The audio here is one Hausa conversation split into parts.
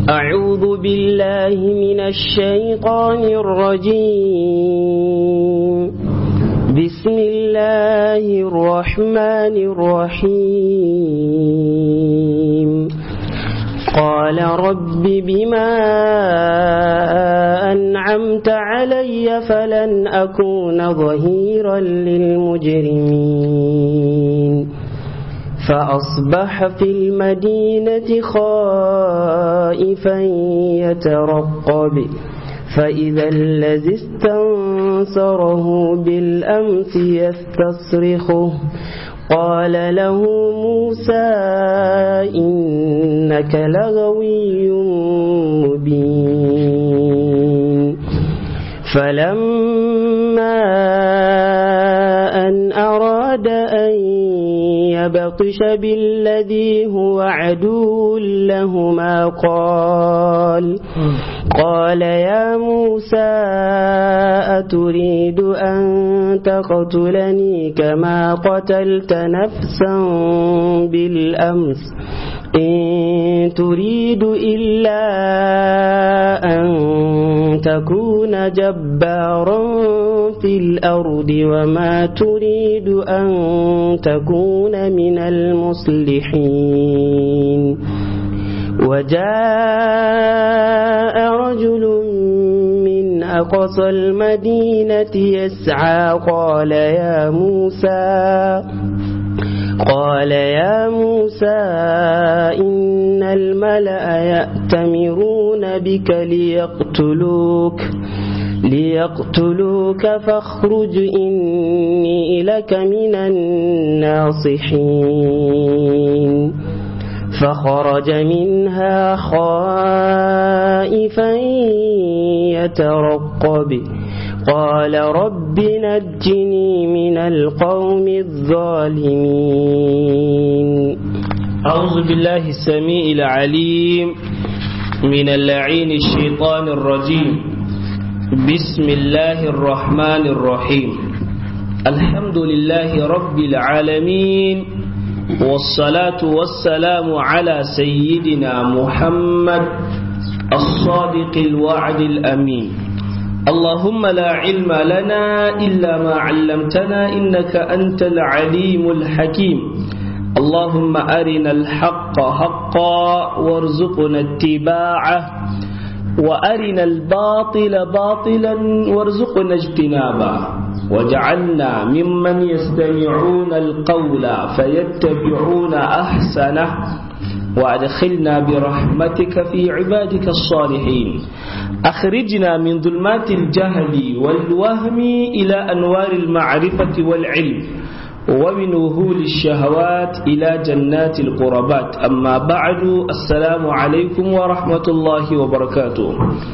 أعوذ بالله من الشيطان الرجيم بسم الله الرحمن الرحيم قال رب بما أنعمت علي فلن أكون ظهيرا للمجرمين فأصبح في المدينة خائفا يترقب فإذا الذي استنصره بالأمس يستصرخه قال له موسى إنك لغوي مبين فلما أن أراد أن يبطش بالذي هو عدو لهما قال قال يا موسى أتريد أن تقتلني كما قتلت نفسا بالأمس إن تريد إلا أن تكون جبارا في الأرض وما تريد أن تكون من المصلحين وجاء رجل من أقصى المدينة يسعى قال يا موسى قال يا موسى إن الملأ يأتمرون بك ليقتلوك ليقتلوك فاخرج إني لك من الناصحين فخرج منها خائفا يترقب قال رب نجني من القوم الظالمين أعوذ بالله السميع العليم من اللعين الشيطان الرجيم بسم الله الرحمن الرحيم الحمد لله رب العالمين والصلاة والسلام على سيدنا محمد الصادق الوعد الأمين اللهم لا علم لنا إلا ما علمتنا إنك أنت العليم الحكيم اللهم أرنا الحق حقا وارزقنا اتباعه وأرنا الباطل باطلا وارزقنا اجتنابه وجعلنا ممن يستمعون القول فيتبعون أحسنه وأدخلنا برحمتك في عبادك الصالحين أخرجنا من ظلمات الجهل والوهم إلى أنوار المعرفة والعلم ومن وهول الشهوات إلى جنات القربات أما بعد السلام عليكم ورحمة الله وبركاته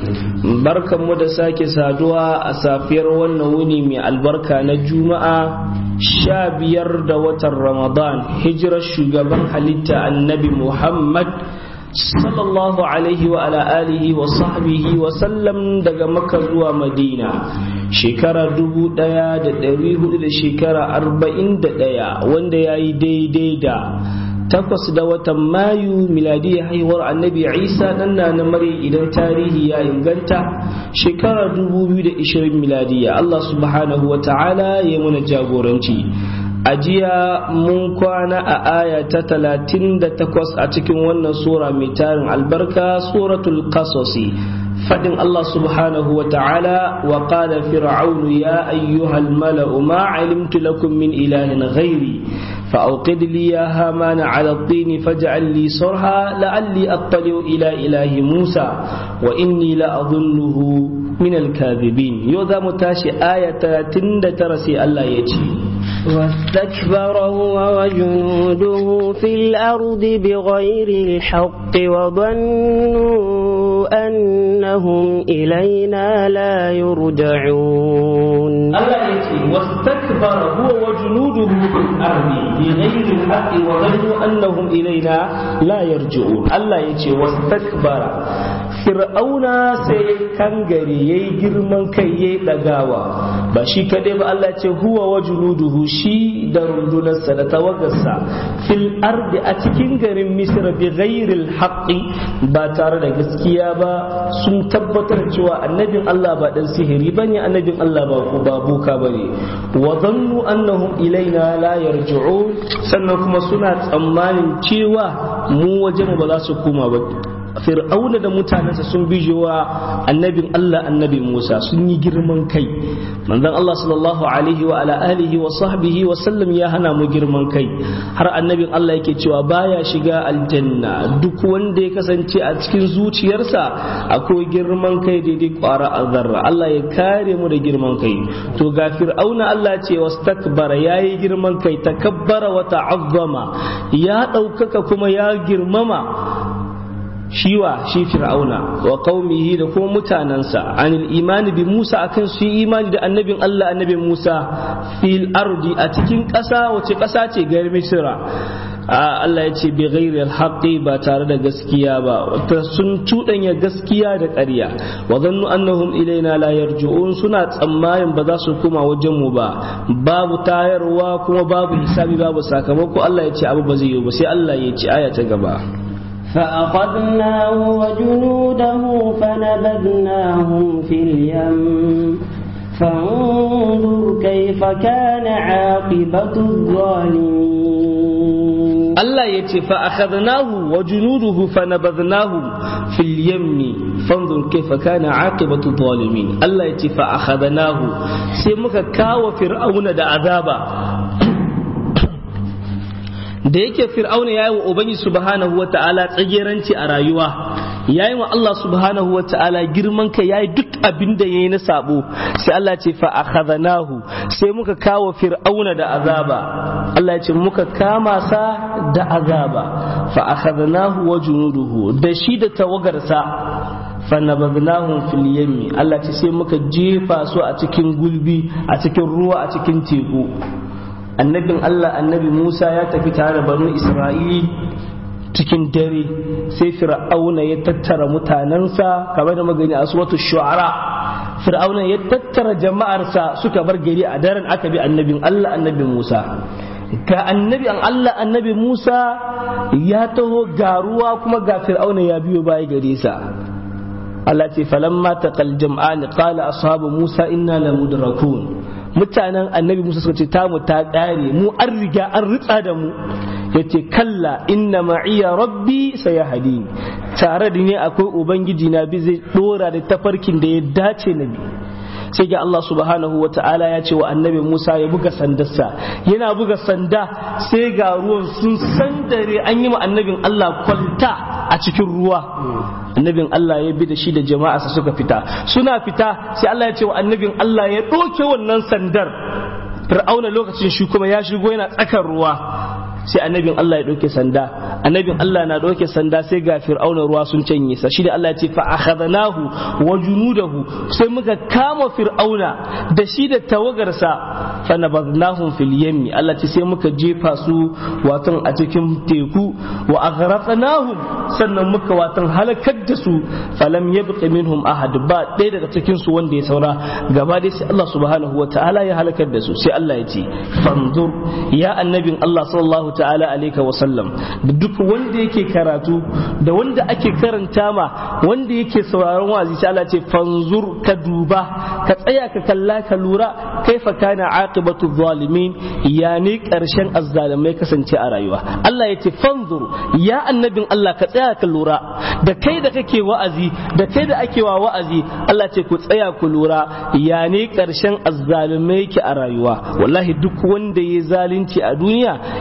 بركة مدساك سادوا أسافير والنوني من البركة نجومة شابير دوة رمضان هجرة الشقبان حليتا النبي محمد sallallahu alaihi wa ala alihi wa sahbihi wa sallam daga makka zuwa madina shekara dubu daya da dari hudu da shekara arba'in da daya wanda ya yi daidai da takwas da watan mayu miladiyya haihuwar annabi isa nan na na mare idan tarihi ya inganta shekara dubu biyu da ishirin miladiyya allah subhanahu wa ta'ala ya muna jagoranci a jiya mun kwana a aya ta talatin da takwas a cikin wannan sura mai tarin albarka suratul qasosi fadin Allah subhanahu wa ta'ala wa qala fir'aunu ya ayyuhal mala'u ma alimtu lakum min ilahin ghairi فأوقد لي يا هامان على الطين فاجعل لي صرحا لعلي أطلع إلى إله موسى وإني لأظنه من الكاذبين يوذا متاشي آية ترسي الله يجي واستكبر هو وجنوده في الأرض بغير الحق وظنوا أنهم إلينا لا يرجعون Allah ya ce واستكبر هو وجنوده في الأرض بغير الحق وظنوا أنهم إلينا لا يرجعون الله يجي واستكبر fir'auna sai kangare yayi girman kai yayi dagawa ba shi kadai ba Allah ce huwa wa junuduhu shi da rundunarsa da tawagarsa fil ardi a cikin garin misra bi ghairil haqqi ba tare da gaskiya ba sun tabbatar cewa annabin Allah ba dan sihiri bane annabin Allah ba ko ba boka bane wa dhannu annahum ilaina la yarji'un sannan kuma suna tsammanin cewa mu wajen ba za su koma ba fir'auna da mutanensa sun bijewa annabin Allah annabi Musa sun yi girman kai manzon Allah sallallahu alaihi wa ala alihi wa sahbihi wa sallam ya hana mu girman kai har annabin Allah yake cewa baya shiga aljanna duk wanda ya kasance a cikin zuciyarsa akwai girman kai daidai kwara azarra Allah ya kare mu da girman kai to ga fir'auna Allah ce wastakbara yayi girman kai takabbara wa ta'azzama ya ɗaukaka kuma ya girmama shiwa shi fir'auna wa qaumihi da kuma mutanansa anil imani bi Musa akan su imani da annabin Allah annabin Musa fil ardi a cikin ƙasa wace ƙasa ce garin Misra Allah ya ce bi ghairi alhaqi ba tare da gaskiya ba sun cuɗanya gaskiya da ƙarya wa zannu annahum ilaina la yarji'un suna tsammanin ba za su koma wajen mu ba babu tayarwa kuma babu hisabi babu sakamako Allah ya ce abu ba zai yi ba sai Allah ya ce aya ta gaba فأخذناه وجنوده فنبذناهم في اليم فانظر كيف كان عاقبة الظالمين الله يتي فأخذناه وجنوده فنبذناهم في اليم فانظر كيف كان عاقبة الظالمين الله يتي فأخذناه سيمك كاو فرعون دا عذابا da yake fir'auna ya yi wa ubangi subhanahu wata'ala tsageranci a rayuwa ya yi wa Allah subhanahu wata'ala girman ka ya yi duk abin da ya yi na sabo sai Allah ce fa akhadhanahu sai muka kawo fir'auna da azaba Allah ya ce muka kama sa da azaba fa akhadhanahu wa junuduhu da shi da tawagarsa fanabadnahum fil yammi Allah ce sai muka jefa su a cikin gulbi a cikin ruwa a cikin teku annabin Allah annabi Musa ya tafi tare da banu Isra'il cikin dare sai fir'auna ya tattara mutanensa kamar da magani a suwatu shu'ara fir'auna ya tattara jama'arsa suka bar gari a daren aka bi annabin Allah annabi Musa ga annabi an Allah annabi Musa ya taho ga ruwa kuma ga fir'auna ya biyo baya gare sa Allah ce falamma taqal jam'an qala ashabu Musa inna lamudrakun mutanen annabi Musa suka ce tamu ta ƙare mu an riga an ritsa da mu yace kalla inna ma'iya rabbi sayahdi tare da ni akwai ubangiji na bi zai dora da tafarkin da ya dace na bi sai ga Allah subhanahu wa ta'ala ya ce wa annabi Musa ya buga sandarsa yana buga sanda sai ga ruwan sun sandare an yi ma annabin Allah kwalta a cikin ruwa annabin Allah ya bi da shi da jama'arsa suka fita suna fita sai Allah ya ce wa annabin Allah ya ɗauke wannan sandar fir'auna lokacin shi kuma ya shigo yana tsakar ruwa sai annabin Allah ya ɗauke sanda annabin Allah na ɗauke sanda sai ga fir'auna ruwa sun canye sa shi da Allah ya ce fa akhadnahu wa junudahu sai muka kama fir'auna da shi da tawagarsa fa nabadnahum fil yammi Allah ce sai muka jefa su watan a cikin teku wa aghraqnahum sannan muka watan halakar da su falam yabqi minhum ahad ba ɗaya daga cikin su wanda ya saura gaba dai sai Allah subhanahu wa ta'ala ya halakar da su sai Allah ya ce fanzur ya annabin Allah sallallahu ta'ala alaika wa sallam da duk wanda yake karatu da wanda ake karanta ma wanda yake sauraron wazi sai Allah ce fanzur ka duba ka tsaya ka kalla ka lura kaifa kana aqibatu zalimin ya ne karshen azzalimai kasance a rayuwa Allah ya ce fanzur ya annabin Allah ka tsaya ka lura da kai da kake wa'azi da kai da ake wa wa'azi Allah ce ku tsaya ku lura ya ne karshen azzalimai yake a rayuwa wallahi duk wanda ya zalunci a duniya idan ya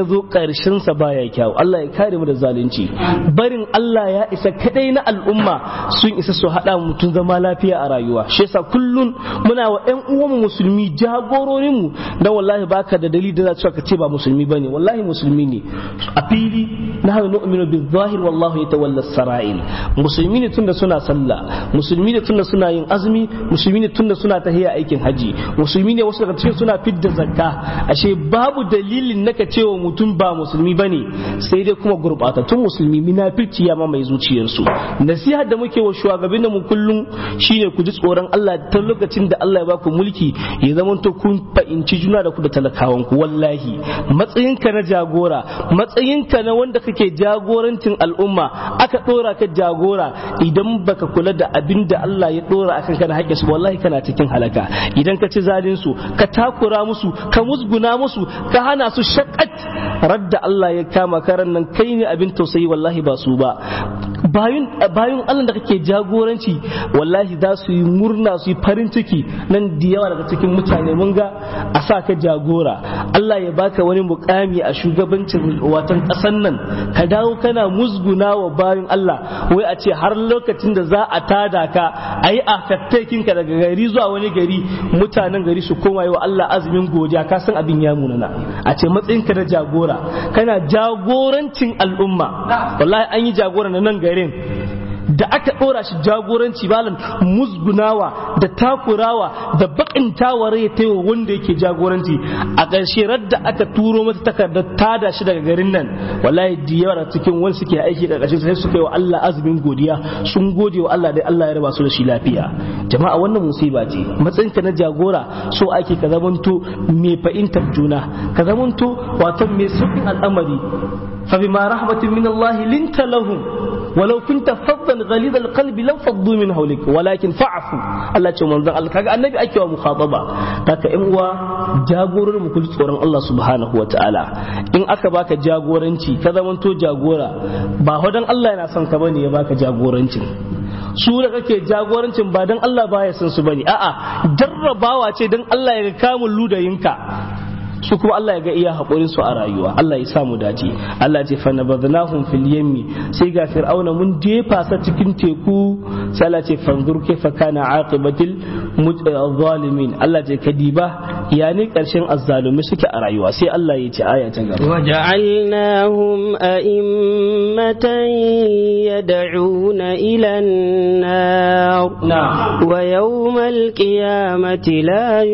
ya zo ƙarshen sa baya kyau Allah ya kare mu da zalunci barin Allah ya isa kadai na al'umma sun isa su hada mutum zama lafiya a rayuwa shi yasa kullun muna wa ƴan uwanmu musulmi jagororin mu da wallahi baka da dalili da za ka ce ba musulmi bane wallahi musulmi ne a fili nahnu nu'minu bil zahir wallahu yatawalla sarail musulmi ne tunda suna sallah musulmi ne tunda suna yin azumi musulmi ne tunda suna tahiya aikin haji musulmi ne wasu daga cikin suna fidda zakka ashe babu dalilin naka cewa mutum ba musulmi bane sai dai kuma gurbatattun musulmi munafirci ya ma mai zuciyarsu nasiha da muke wa shugabannin mu kullum shine ku ji tsoron Allah ta lokacin da Allah ya baku mulki ya zama to kun fahimci juna da ku da talakawan ku wallahi matsayinka na jagora matsayinka na wanda kake jagorancin al'umma aka dora ka jagora idan baka kula da abin da Allah ya dora akan kana haƙƙin su wallahi kana cikin halaka idan ka ci zalin su ka takura musu ka musguna musu ka hana su shakat radda Allah ya kama karan nan kai ne abin tausayi wallahi ba su ba bayun bayun Allah da kake jagoranci wallahi za su yi murna su yi farin ciki nan da yawa daga cikin mutane mun ga a sa ka jagora Allah ya baka wani mukami a shugabancin watan ƙasan nan ka dawo kana musguna wa bayan Allah wai a ce har lokacin da za a tada ka a yi affectakin ka daga gari zuwa wani gari mutanen gari su koma yi wa Allah azumin godiya ka san abin ya munana a ce matsayin ka na jagora kana jagorancin al'umma wallahi an yi jagora na nan garin da aka ɗora shi jagoranci malam musgunawa da takurawa da bakintawa rai ta wa wanda yake jagoranci a ƙarshe radda aka turo mata takardar tada shi daga garin nan wallahi da yawa da cikin wani suke aiki da ƙarshe sai suka yi wa Allah azumin godiya sun gode wa Allah dai Allah ya raba su da shi lafiya jama'a wannan musiba ce matsayinka na jagora so ake ka zamanto mai fahimtar juna ka zamanto wato mai sauƙin al'amari fa bima rahmatin min Allah linta lahum ولو كنت فظا غليظ القلب لانفضوا من حولك ولكن فاعفوا الله ce manzon Allah kaga annabi ake wa mukhataba kaka in uwa jagorar mu kulli tsoron Allah subhanahu wataala in aka baka jagoranci ka zamanto jagora ba hodan Allah yana son ka bane ya baka jagorancin su da kake jagorancin ba dan Allah baya son su bane a'a jarrabawa ce dan Allah ya ga kamun ludayinka su kuma Allah ya ga iya haƙurin su a rayuwa Allah ya samu dace Allah ce fa nabadnahum fil yammi sai ga fir'auna mun jefa sa cikin teku sai Allah ce fanzur kaifa kana aqibatil zalimin Allah ce kadiba ya ne karshen azzalumi suke a rayuwa sai Allah ya ce aya ta gaba وجعلناهم أئمة يدعون إلى النار na'am ويوم القيامة لا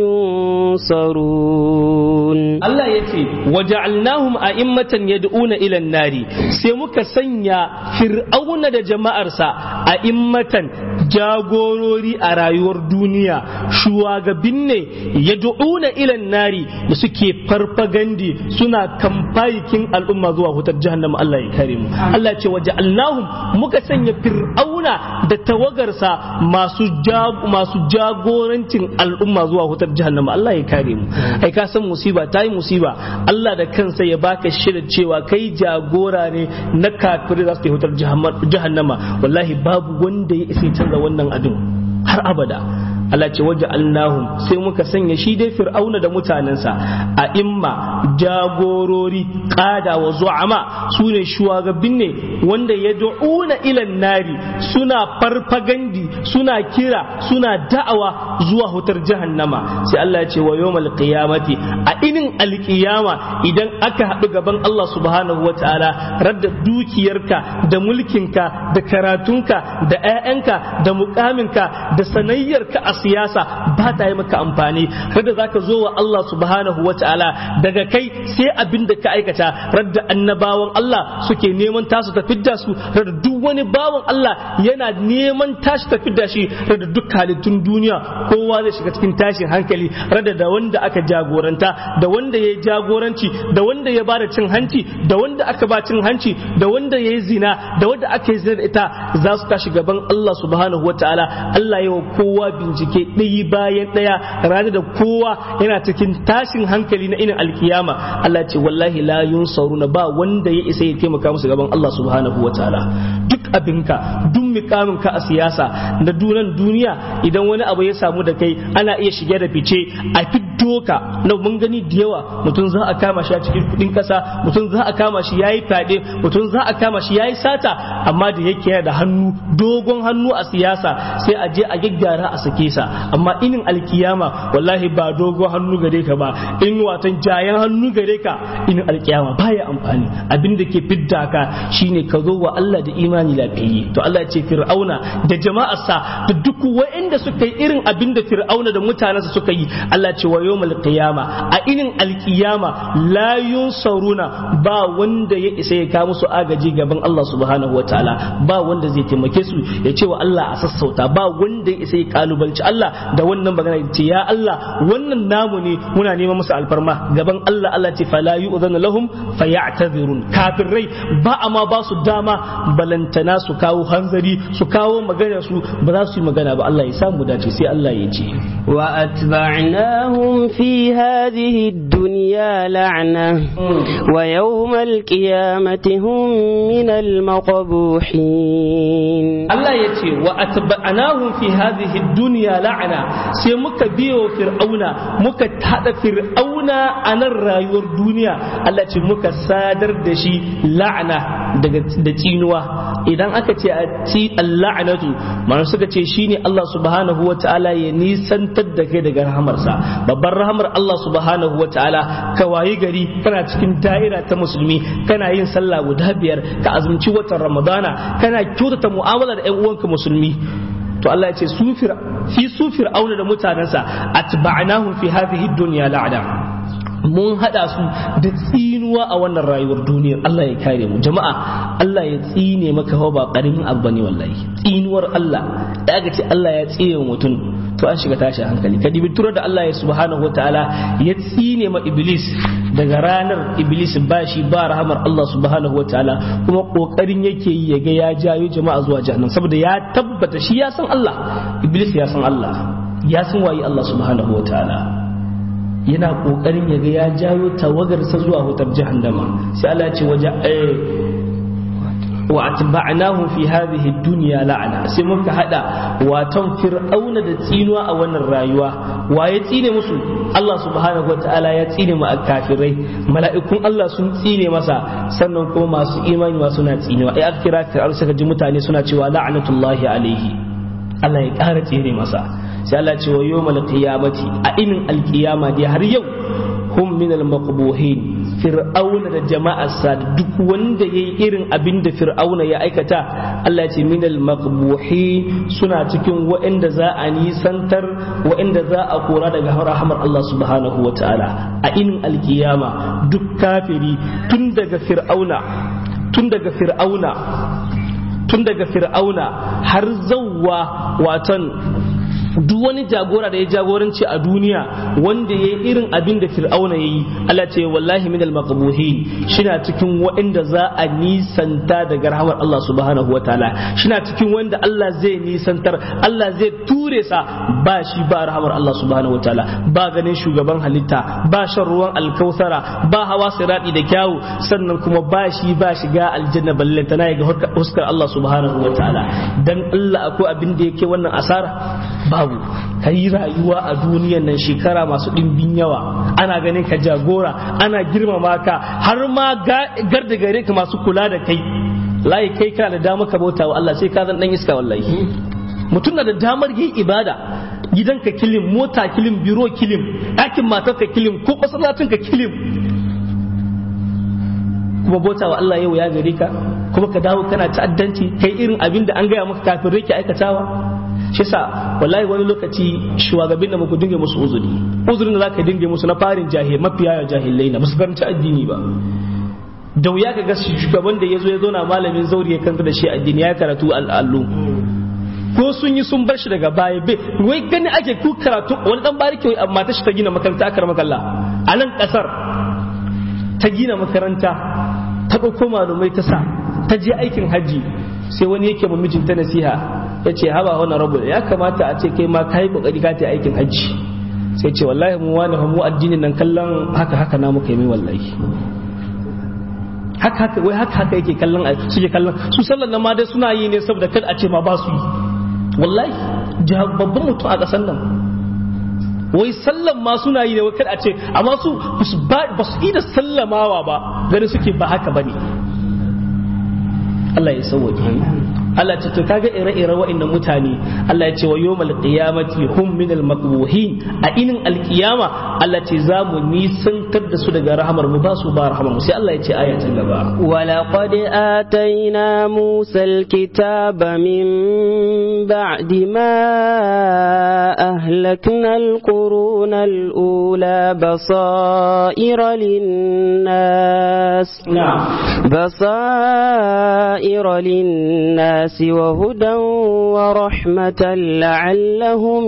ينصرون Allah ya ce waja'alnahum a'immatan yad'una ila nari sai muka sanya fir'auna da jama'arsa a'immatan jagorori a rayuwar duniya shuwagabin ne yad'una ila nari da suke farfagandi suna kamfayikin al'umma zuwa hutar jahannama Allah ya kare mu Allah ya ce waja'alnahum muka sanya fir'auna da tawagarsa masu jag- masu jagorancin al'umma zuwa hutar jahannama Allah ya kare mu ai ka san musiba ta yi musiba Allah da kansa ya baka shirin cewa kai jagora ne na kafirai za su yi hutar jahannama wallahi babu wanda ya isa ya canza wannan abin har abada Allah ce waje Allahum sai muka sanya shi dai fir'auna da mutanensa a imma jagorori kada wa zu'ama su ne shugaban ne wanda ya du'una ilan nari suna farfagandi suna kira suna da'awa zuwa hutar jahannama sai Allah ya ce wa yawmal qiyamati a inin alqiyama idan aka haɗu gaban Allah subhanahu wa ta'ala radda dukiyarka da mulkinka da karatunka da 'ya'yanka da mukaminka da sanayyarka a siyasa ba ta yi maka amfani radda zaka zo wa Allah subhanahu wa ta'ala daga kai sai abin da ka aikata radda annabawan Allah suke neman tasu ta fidda su radda duk wani bawan Allah yana neman tashi ta fidda shi radda duk halittun duniya kowa zai shiga cikin tashin hankali radda da wanda aka jagoranta da wanda ya yi jagoranci da wanda ya bada cin hanci da wanda aka ba cin hanci da wanda ya yi zina da wanda aka yi zina da ita za su tashi gaban Allah subhanahu wa ta'ala Allah ya wa kowa bincike ɗaya bayan ɗaya ranar da kowa yana cikin tashin hankali na inin alkiyama Allah ce wallahi la yunsaruna ba wanda ya isa ya taimaka musu gaban Allah subhanahu wa ta'ala duk abinka duk mikamin ka a siyasa na dunan duniya idan wani abu ya samu damu da kai ana iya shige da fice a fiddo ka na mun gani da yawa mutum za a kama shi a cikin kudin kasa mutum za a kama shi yayi fade mutum za a kama shi yayi sata amma da yake yana da hannu dogon hannu a siyasa sai a je a gyaggyara a sake sa amma inin alkiyama wallahi ba dogon hannu gare ka ba in watan jayan hannu gare ka inin alkiyama baya amfani abin da ke fidda ka shine ka zo wa Allah da imani lafiyayye to Allah ya ce fir'auna da jama'arsa da duk wa'anda suka yi irin abin da fir'auna da mutanensa suka yi Allah ce wa yawmal qiyama a inin alkiyama la yunsaruna ba wanda ya isa ya kawo musu agaji gaban Allah subhanahu wataala ba wanda zai taimake su ya ce wa Allah a sassauta ba wanda ya isa ya kalubalci Allah da wannan magana ya ce ya Allah wannan namu ne muna neman musu alfarma gaban Allah Allah ce fala yu'zanu lahum fayatazirun kafirai ba amma ba su dama balantana su kawo hanzari su kawo magana su ba za su yi magana ba Allah ya samu dace sai Allah ya ce وأتبعناهم في هذه الدنيا لعنة ويوم القيامة هم من المقبوحين Allah ya ce wa atba'nahum fi hadhihi dunya la'ana sai muka biyo fir'auna muka tada fir'auna a nan rayuwar duniya Allah ce muka sadar da shi la'ana daga da tsinuwa idan aka ce a ci la'anatu ma'ana suka ce shine Allah subhanahu wata'ala ya nisantar da kai daga rahamarsa babbar rahamar Allah subhanahu wata'ala ka wayi gari kana cikin da'ira ta musulmi kana yin sallah guda biyar ka azumci watan ramadana kana kyautata mu'amala da 'yan uwanka musulmi to Allah ya ce su fi su fir'auna da mutanensa atba'nahum fi hadhihi dunya la'ana mun hada su da tsinuwa a wannan rayuwar duniyar Allah ya kare mu jama'a Allah ya tsine maka ba karamin abu bane wallahi tsinuwar Allah da aka ce Allah ya tsine mutum to an shiga tashi hankali ka dibi turar da Allah ya subhanahu wataala ya tsine ma iblis daga ranar iblis ba shi ba rahamar Allah subhanahu wataala kuma kokarin yake yi ya ga ya jayo jama'a zuwa jahannam saboda ya tabbata shi ya san Allah iblis ya san Allah ya san waye Allah subhanahu wataala yana kokarin ya ga ya jayo tawagarsa zuwa hutar jahannama sai Allah ya ce waje wa atba'nahu fi hadhihi dunya la'ana sai muka hada watan fir'auna da tsinuwa a wannan rayuwa wa ya tsine musu Allah subhanahu wataala ya tsine mu kafirai mala'ikun Allah sun tsine masa sannan kuma masu imani ma suna tsinewa ai akira fir'auna suka ji mutane suna cewa la'natullahi alaihi Allah ya ƙara tsine masa sai Allah ce wa yawmal qiyamati a inin alqiyama dai har yau hum min al maqbuhin fir'auna da jama'arsa duk wanda yayi irin abin da fir'auna ya aikata Allah ya ce min al maqbuhin suna cikin waɗanda za a nisantar waɗanda za a kora daga rahmar Allah subhanahu wataala a inin alqiyama duk kafiri tun daga fir'auna tun daga fir'auna tun daga fir'auna har zauwa watan duk wani jagora da ya jagoranci a duniya wanda ya yi irin abin da fir'auna ya yi Allah ce wallahi min al-maqbuhin shina cikin waɗanda za a nisanta daga rahmar Allah subhanahu wa ta'ala shina cikin wanda Allah zai nisantar Allah zai ture sa ba shi ba rahmar Allah subhanahu wa ta'ala ba ganin shugaban halitta ba shan ruwan alkausara ba hawa sirati da kyawu sannan kuma ba shi ba shiga aljanna balle tana ga huskar Allah subhanahu wa ta'ala dan Allah akwai abin da yake wannan asara babu ka yi rayuwa a duniyan nan shekara masu ɗimbin yawa ana ganin ka jagora ana girmama ka har ma garda gare ka masu kula da kai layi kai kana da damar ka bauta wa Allah sai ka zan dan iska wallahi mutum na da damar yin ibada gidanka kilim mota kilim biro kilim ɗakin matarka kilim ko ka kilim kuma bauta wa Allah yau ya gare ka kuma ka dawo kana ta'addanci kai irin abin da an gaya maka kafin rake aikatawa shi sa wallahi wani lokaci shugabin da muku dinga musu uzuri uzurin da zaka dinga musu na farin jahil mafiya jahilai na musu karanci addini ba da wuya ka ga shugaban da yazo ya zo na malamin zauri ya kanta da shi addini ya karatu al'allu ko sun yi sun bar shi daga baya bai wai gani ake ku karatu wani dan bariki wai amma ta shi ta gina makaranta akar makalla a nan kasar ta gina makaranta ta ɗauko malumai ta sa ta je aikin hajji sai wani yake ma mijinta nasiha ya ce haba wani rabu ya kamata a ce kai ma ka yi kokari ka ta aikin hajji sai ce wallahi mu wani mu addinin nan kallon haka haka na muka yi mai wallahi haka haka wai haka haka yake kallon suke kallon su sallan nan ma dai suna yi ne saboda kada a ce ma ba su yi wallahi babban mutum a ƙasar nan wai sallan ma suna yi ne wai kada a ce amma su ba su yi da sallamawa ba gani suke ba haka bane Allah ya sauwaje Allah ce to kaga ire-ire wa'annan mutane Allah ya ce wa yawmal qiyamati hum min al maqbuhin a inin alqiyama Allah ce za mu nisantar da su daga rahamar mu ba su ba rahamar mu sai Allah ya ce ayatin gaba ولقد آتينا موسى الكتاب من بعد ما أهلكنا القرون الأولى بصائر للناس na'am بصائر للناس وهدى ورحمة لعلهم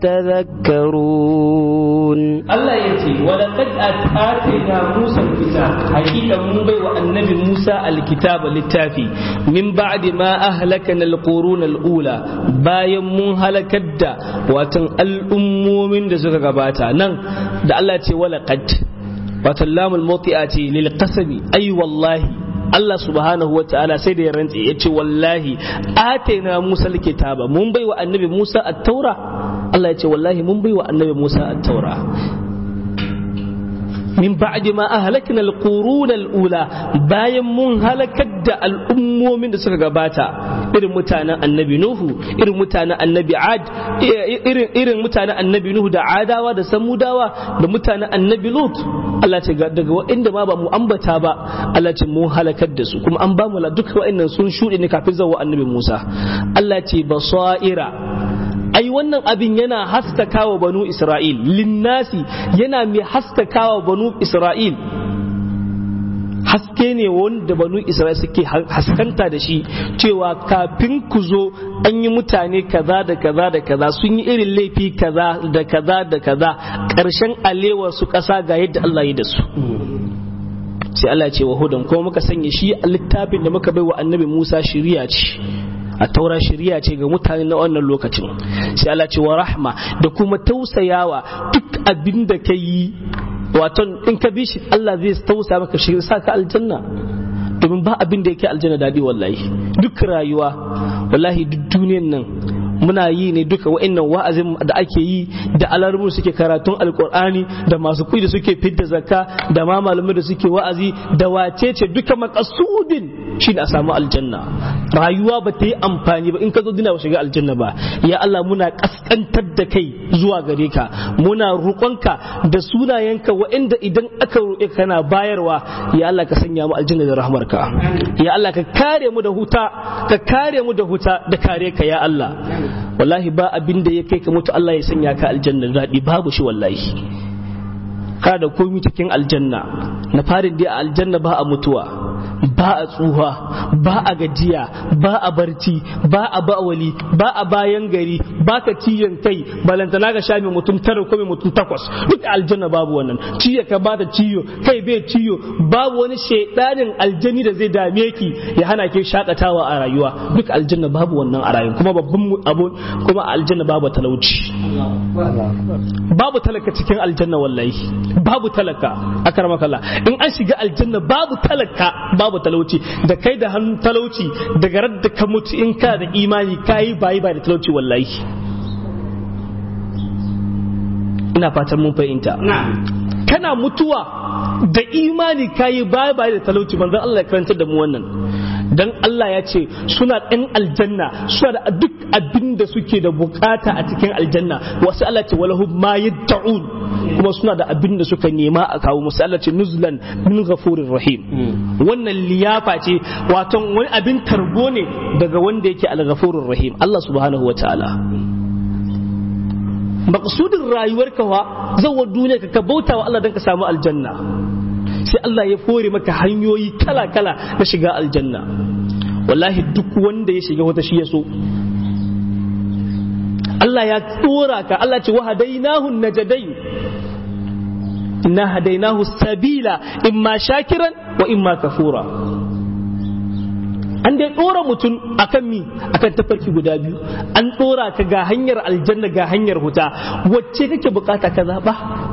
يتذكرون Allah ya ce walaqad atayna Musa alkitab hakika mun bai wa annabi Musa alkitab littafi min ba'di ma ahlakana alqurun alula bayan mun halakar da watan al'ummomin da suka gabata nan da Allah ce walaqad watan lamul mawti'a ce lil qasami ay wallahi Allah subhanahu wa ta'ala sai da ya rantse ya ce wallahi atayna Musa alkitaba mun bai wa annabi Musa at-taura Allah ya ce wallahi mun bai wa annabi Musa at-taura min ba'di ma ahlakna al-qurun al-ula bayan mun halakar da al'ummomin da suka gabata irin mutanen annabi nuhu irin mutanen annabi ad irin irin mutanen annabi nuhu da adawa da samudawa da mutanen annabi lut Allah ce daga waɗanda ma ba mu ambata ba Allah ce mun halakar da su kuma an ba mu duka waɗannan sun shuɗe ne kafin zawo annabi Musa Allah ce basaira ai wannan abin yana haskakawa banu Isra'il linnasi yana mai haskakawa banu Isra'il haske ne wanda banu Isra'il suke haskanta da shi cewa kafin ku zo an yi mutane kaza da kaza da kaza sun yi irin laifi kaza da kaza da kaza ƙarshen alewar su ƙasa ga yadda Allah ya da su sai Allah ce wa hudan kuma muka sanya shi a littafin da muka bai wa annabi Musa shiriya ce a taura shari'a ce ga mutane na wannan lokacin sai Allah ce wa rahma da kuma tausayawa duk abin da ka yi waton in ka bi shi Allah zai tausaya maka shi sa ka aljanna domin ba abin da yake aljanna daɗi wallahi duk rayuwa wallahi duk duniyan nan muna yi ne duka wa'annan wa'azin da ake yi da alarmu suke karatun alkur'ani da masu kuɗi da suke fidda zakka da ma malamai da suke wa'azi da wace ce duka makasudin shi a samu aljanna rayuwa ba ta yi amfani ba in ka zo dina ba shiga aljanna ba ya Allah muna kaskantar da kai zuwa gare ka muna roƙonka da sunayenka wa'anda idan aka roƙe kana bayarwa ya Allah ka sanya mu aljanna da rahmarka ya Allah ka kare mu da huta ka kare mu da huta da kare ka ya Allah wallahi ba abin da ya kai ka mutu Allah ya sanya ka aljanna daɗi babu shi wallahi ka da komi cikin aljanna na farin dai a aljanna ba a mutuwa ba a tsuha ba a gajiya ba a barci ba a bawali ba a bayan gari ba ka ciyon kai balantana ga sha mai mutum tara ko mai mutum takwas duk aljanna babu wannan ciyo ka ba ta ciyo kai bai ciyo babu wani shaidanin aljani da zai dame ki ya hana ki shakatawa a rayuwa duk aljanna babu wannan a rayuwa kuma babban abu kuma aljanna babu talauci babu talaka cikin aljanna wallahi babu talaka akramakallah in an shiga aljanna babu talaka babu talauci da kai da hannun talauci daga radda ka mutu in ka da imani kayi bayi ba da talauci wallahi ina fatan mun fahimta kana mutuwa da imani kayi bayi bayi da talauci manzon Allah ya karantar da mu wannan dan Allah ya ce suna ɗan aljanna suna da duk abin da suke da bukata a cikin aljanna wasu Allah ce walahum ma yad'un kuma suna da abin da suka nema a kawo musu Allah ce nuzlan min ghafurir rahim wannan liyafa ce wato wani abin tarbo ne daga wanda yake al-ghafurur rahim Allah subhanahu wataala maqsudin rayuwarka wa zawa duniya ka bauta wa Allah dan ka samu aljanna sai Allah ya fore maka hanyoyi kala-kala na shiga aljanna wallahi duk wanda ya shiga wata shi ya so Allah ya tsora ka Allah ce wa hadainahu najadain inna hadainahu sabila imma shakiran wa imma kafura an dai dora mutum akan mi akan tafarki guda biyu an dora ka ga hanyar aljanna ga hanyar huta wacce kake bukata ka zaba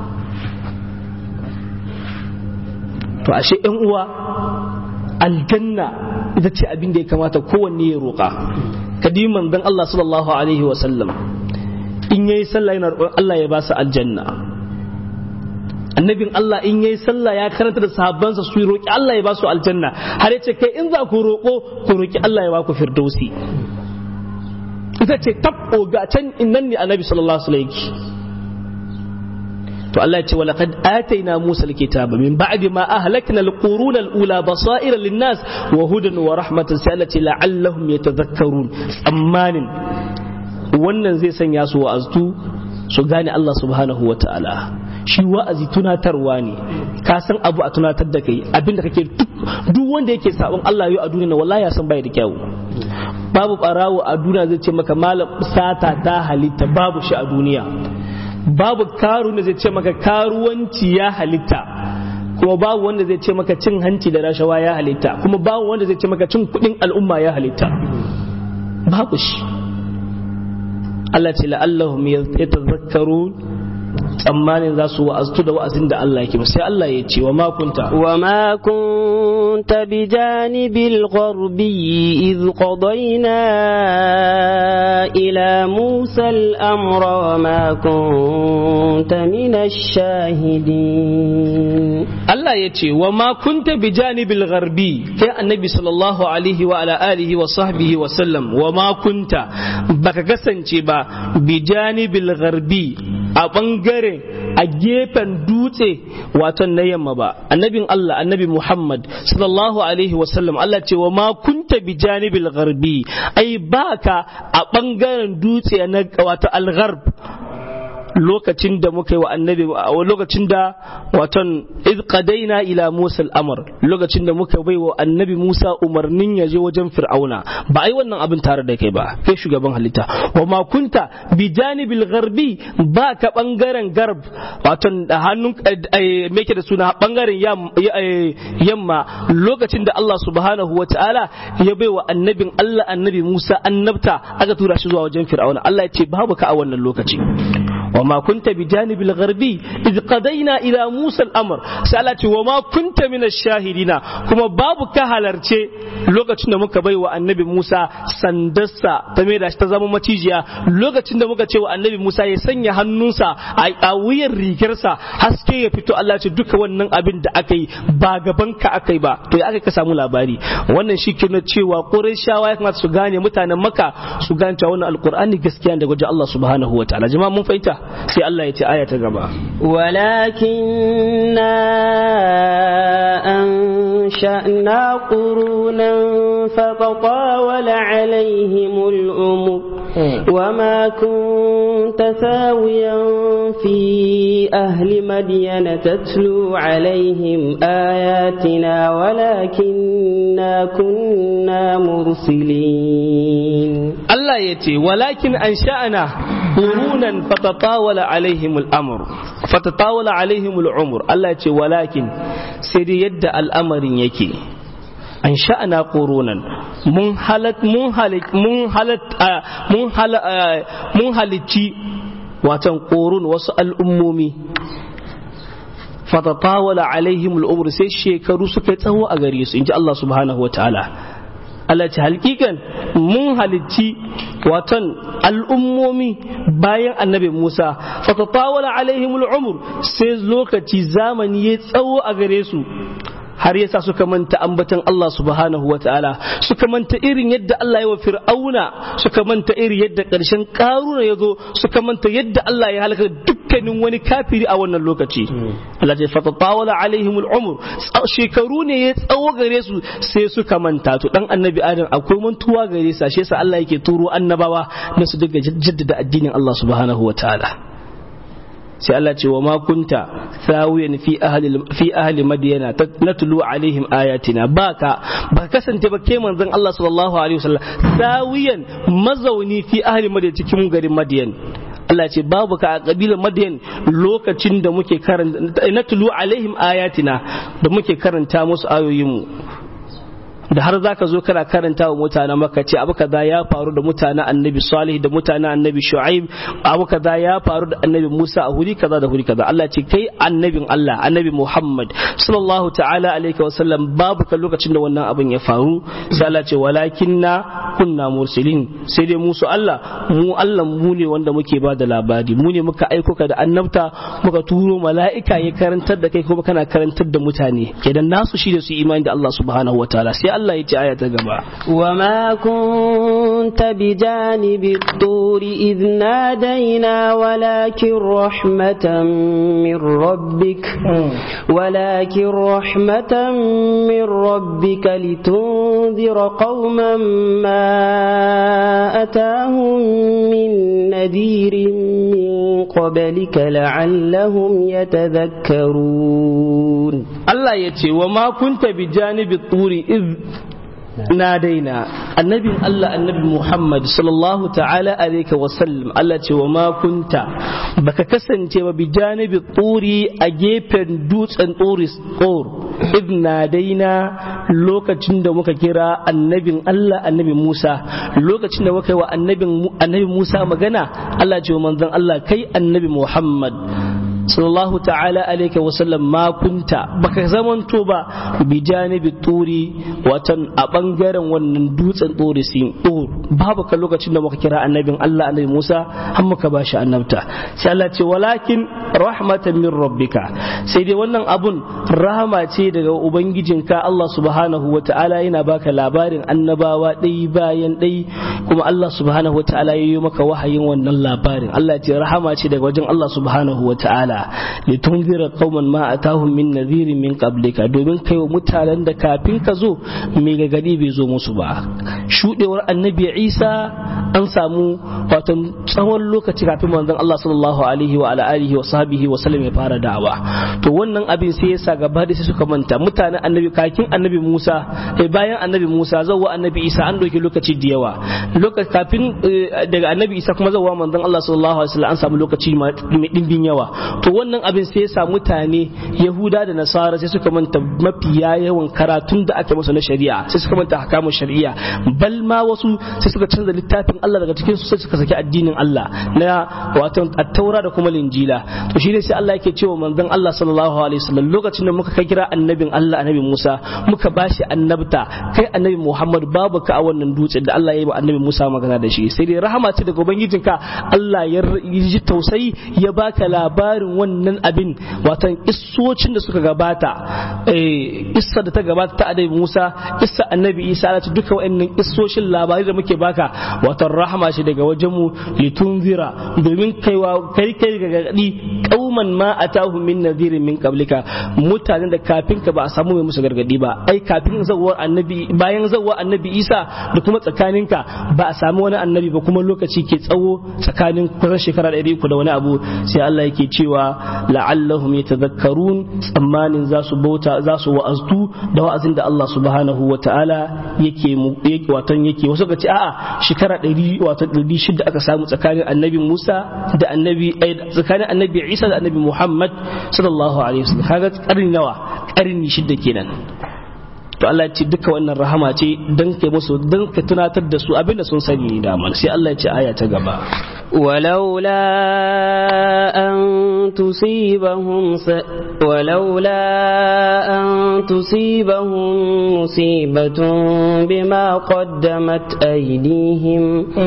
to ashe yan uwa aljanna ita ce abin da ya kamata kowanne ya roƙa kadiman dan Allah sallallahu alaihi wa sallam in yayi sallah yana roƙon Allah ya ba su aljanna annabin Allah in yayi sallah ya karanta da sahabbansa su roƙi Allah ya ba su aljanna har yace kai in za ku roƙo ku roƙi Allah ya ba ku firdausi ita ce tabbo ga can innan ne annabi sallallahu alaihi wasallam to Allah ya ce wa laqad ataina Musa alkitaba min ba'di ma ahlakna alquruna alula basaira linnas wa hudan wa rahmatan sai Allah ce la'allahum yatadhakkarun tsammanin wannan zai sanya su wa'aztu su gane Allah subhanahu wa ta'ala shi wa'azi tunatarwa ne ka san abu a tunatar da kai abinda kake duk wanda yake sabon Allah yau a duniya wallahi ya san bai da kyau babu barawo a duniya zai ce maka malam sata ta halitta babu shi a duniya babu karu da zai ce maka karuwanci ya halitta kuma babu wanda zai ce maka cin hanci da rashawa ya halitta kuma babu wanda zai ce maka cin kudin al'umma ya halitta babu shi Allah ce la'allahum yatazakkarun tsammanin za su wa'aztu da wa'azin da Allah yake sai Allah ya ce wa ma kunta wa ma kunta bi janibil gharbi iz qadayna ila Musa al-amra wa ma kunta min ash-shahidin Allah ya ce wa ma kunta bi janibil gharbi kai annabi sallallahu alaihi wa ala alihi wa sahbihi wa sallam wa ma kunta baka kasance ba bi janibil gharbi a bangare a gefen dutse wato na yamma ba annabin Allah annabi Muhammad sallallahu alaihi wasallam Allah ce wa ma kunta bi janibil gharbi ai baka a bangaren dutse na wato al-gharb lokacin da muka yi wa annabi lokacin da waton iz qadaina ila Musa al-amr lokacin da muka bai wa annabi Musa umarnin ya je wajen Fir'auna ba ai wannan abin tare da kai ba kai shugaban halitta wa ma kunta bi janibil gharbi ba ka bangaren garb waton da hannun me yake da suna bangaren yamma lokacin da Allah subhanahu wa ta'ala ya bai wa annabin Allah annabi Musa annabta aka tura shi zuwa wajen Fir'auna Allah ya ce babu ka a wannan lokaci وما كنت بجانب الغربي إذ قضينا إلى موسى الأمر سألت وما كنت من الشاهدين كما باب كهالرچه lokacin da muka bai wa annabi Musa sandarsa ta mai da shi ta zama macijiya lokacin da muka ce wa annabi Musa ya sanya hannunsa a wuyan rigarsa haske ya fito Allah ce duka wannan abin da aka yi ba gaban ka aka yi ba to ya aka ka samu labari wannan shi ke cewa Qurayshawa ya kamata su gane mutanen Makka su gane cewa wannan alqur'ani gaskiya daga wajen Allah subhanahu wa ta'ala jama'a mun fahimta sai Allah ya ce aya ta gaba walakinna أنشأنا قرونا فتطاول عليهم العمر وما كنت ثاويا في أهل مدين تتلو عليهم آياتنا ولكننا كنا مرسلين الله يتي ولكن أنشأنا قرونا فتطاول عليهم الأمر فتطاول عليهم العمر الله يتي ولكن سيدي يد الأمر يكي an sha'ana ƙoronan mun halat mun halit mun halat mun hala mun halicci watan ƙorun wasu al'ummomi fatatawala alaihim al'umr sai shekaru suka tsawo a gare su inji Allah subhanahu wa ta'ala Allah ce halkikan mun halicci watan al'ummomi bayan annabi Musa fatatawala alaihim al'umr sai lokaci zamani ya tsawo a gare su har yasa suka manta ambatan Allah subhanahu wa ta'ala suka manta irin yadda Allah ya wa fir'auna suka manta irin yadda ƙarshen ƙaruna ya zo suka manta yadda Allah ya halaka dukkanin wani kafiri a wannan lokaci Allah ya fata tawala alaihim al'umur shekaru ne ya tsawo gare su sai suka manta to dan annabi adam akwai mantuwa gare sa shi yasa Allah yake turo annabawa na su daga jaddada addinin Allah subhanahu wa ta'ala sai Allah ce wa ma kunta sawiyan fi ahli fi ahli madyana natlu alaihim ayatina baka ba kasance ba ke manzon Allah sallallahu alaihi wasallam sawiyan mazauni fi ahli madyan cikin garin madyan Allah ce babu ka a kabilar madyan lokacin da muke karanta natlu alaihim ayatina da muke karanta musu ayoyin mu da har zaka zo kana karanta wa mutanen maka ce abu kaza ya faru da mutanen annabi salih da mutanen annabi shu'aib abu kaza ya faru da annabi musa a huri kaza da huri kaza Allah ce kai annabin Allah annabi Muhammad sallallahu ta'ala alaihi wasallam babu kan lokacin da wannan abin ya faru sai Allah ce walakinna kunna mursalin sai dai musu Allah mu Allah mu ne wanda muke ba da labari mu ne muka aiko ka da annabta muka turo mala'ika ya karantar da kai kuma kana karantar da mutane kenan nasu shi da su imani da Allah subhanahu wataala sai Allah ya ce aya ta gaba وما كنت بجانب الطور إذ نادينا ولكن رحمة من ربك ولكن رحمة من ربك لتنذر قوما ما أتاهم من نذير من قبلك لعلهم يتذكرون Allah ya ce wa ma kunta bi janibi turi iz na daina annabin Allah annabi Muhammad sallallahu ta'ala alaihi wa sallam Allah ce wa ma kunta baka kasance ba bi janibi turi a gefen dutsen turi tsor iz na daina lokacin da muka kira annabin Allah annabi Musa lokacin da muka yi wa annabin annabi Musa magana Allah ce wa manzon Allah kai annabi Muhammad sallallahu ta'ala alaika wasallam ma kunta baka zamanto ba bi janibi turi watan a bangaren wannan dutsen turi sin tur babu ka lokacin da muka kira annabin Allah annabi Musa har muka bashi annabta sai Allah ce walakin rahmatan min rabbika sai dai wannan abun rahama ce daga ubangijinka Allah subhanahu wa ta'ala yana baka labarin annabawa ɗai bayan ɗai kuma Allah subhanahu wa ta'ala ya yi maka wahayin wannan labarin Allah ce rahama ce daga wajen Allah subhanahu wa ta'ala litunzira qauman ma atahum min nadhirin min qablika domin kai wa mutanen da kafin ka zo mai gagadi bai zo musu ba shudewar annabi Isa an samu wato tsawon lokaci kafin manzon Allah sallallahu alaihi wa ala alihi wa sahbihi wa sallam ya fara da'awa to wannan abin sai yasa gaba da sai suka manta mutanen annabi kakin annabi Musa eh bayan annabi Musa zawwa annabi Isa an doki lokaci da yawa lokaci kafin daga annabi Isa kuma zawwa manzon Allah sallallahu alaihi wasallam an samu lokaci mai dimbin yawa to wannan abin sai yasa mutane Yahuda da Nasara sai suka manta mafiya yawan karatun da aka musu na shari'a sai suka manta hakamun shari'a bal ma wasu sai suka canza littafin Allah daga cikin su sai suka saki addinin Allah na wato at-taura da kuma linjila to shi ne sai Allah yake cewa manzon Allah sallallahu alaihi wasallam lokacin da muka kai kira annabin Allah annabi Musa muka bashi annabta kai annabi Muhammad babu ka a wannan dutse da Allah ya yi wa annabi Musa magana da shi sai dai rahama ce daga ubangijinka Allah ya ji tausayi ya baka labarin wannan abin watan issocin da suka gabata eh issa da ta gabata ta annabi Musa issa annabi Isa Allah duka wa'annan issoshin labarai da muke baka watan rahama ce daga wajen mu litunzira domin kaiwa kai kai ga gadi kauman ma atahu min nadhirin min qablika mutanen da kafin ka ba a samu mai musu gargadi ba ai kafin zawwar annabi bayan zawwar annabi Isa da kuma tsakaninka ba a samu wani annabi ba kuma lokaci ke tsawo tsakanin kusan shekara ɗari uku da wani abu sai Allah yake cewa la'allahum yatadhakkarun tsammanin za su bauta za su wa'aztu da wa'azin da Allah subhanahu wa ta'ala yake yake watan yake wasu ga ce a'a shekara ɗari wato ɗari shida aka samu tsakanin annabi Musa da annabi tsakanin annabi Isa da annabi Muhammad sallallahu alaihi wasallam kaga karni nawa karni shida kenan to Allah ya ce duka wannan rahama ce dan kai musu dan ka tunatar da su abinda sun sani da sai Allah ya ce aya ta gaba ولولا أن تصيبهم س... ولولا أن تصيبهم مصيبة بما قدمت أيديهم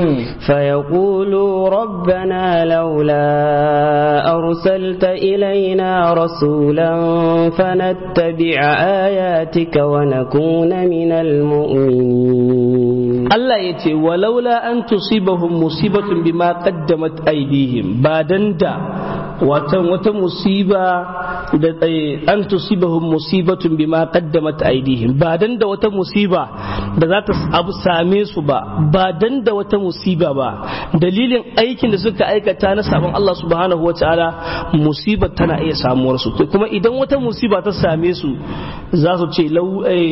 فيقولوا ربنا لولا أرسلت إلينا رسولا فنتبع آياتك ونكون من المؤمنين الله يتي ولولا أن تصيبهم مصيبة بما قدمت أيديهم بعدن دا watan wata musiba da an tusibahum musibatun bima qaddamat aydihim ba dan da wata musiba da za ta abu same su ba ba dan da wata musiba ba dalilin aikin da suka aikata na sabon Allah subhanahu wataala musibar tana iya samuwar su kuma idan wata musiba ta same su za su ce lau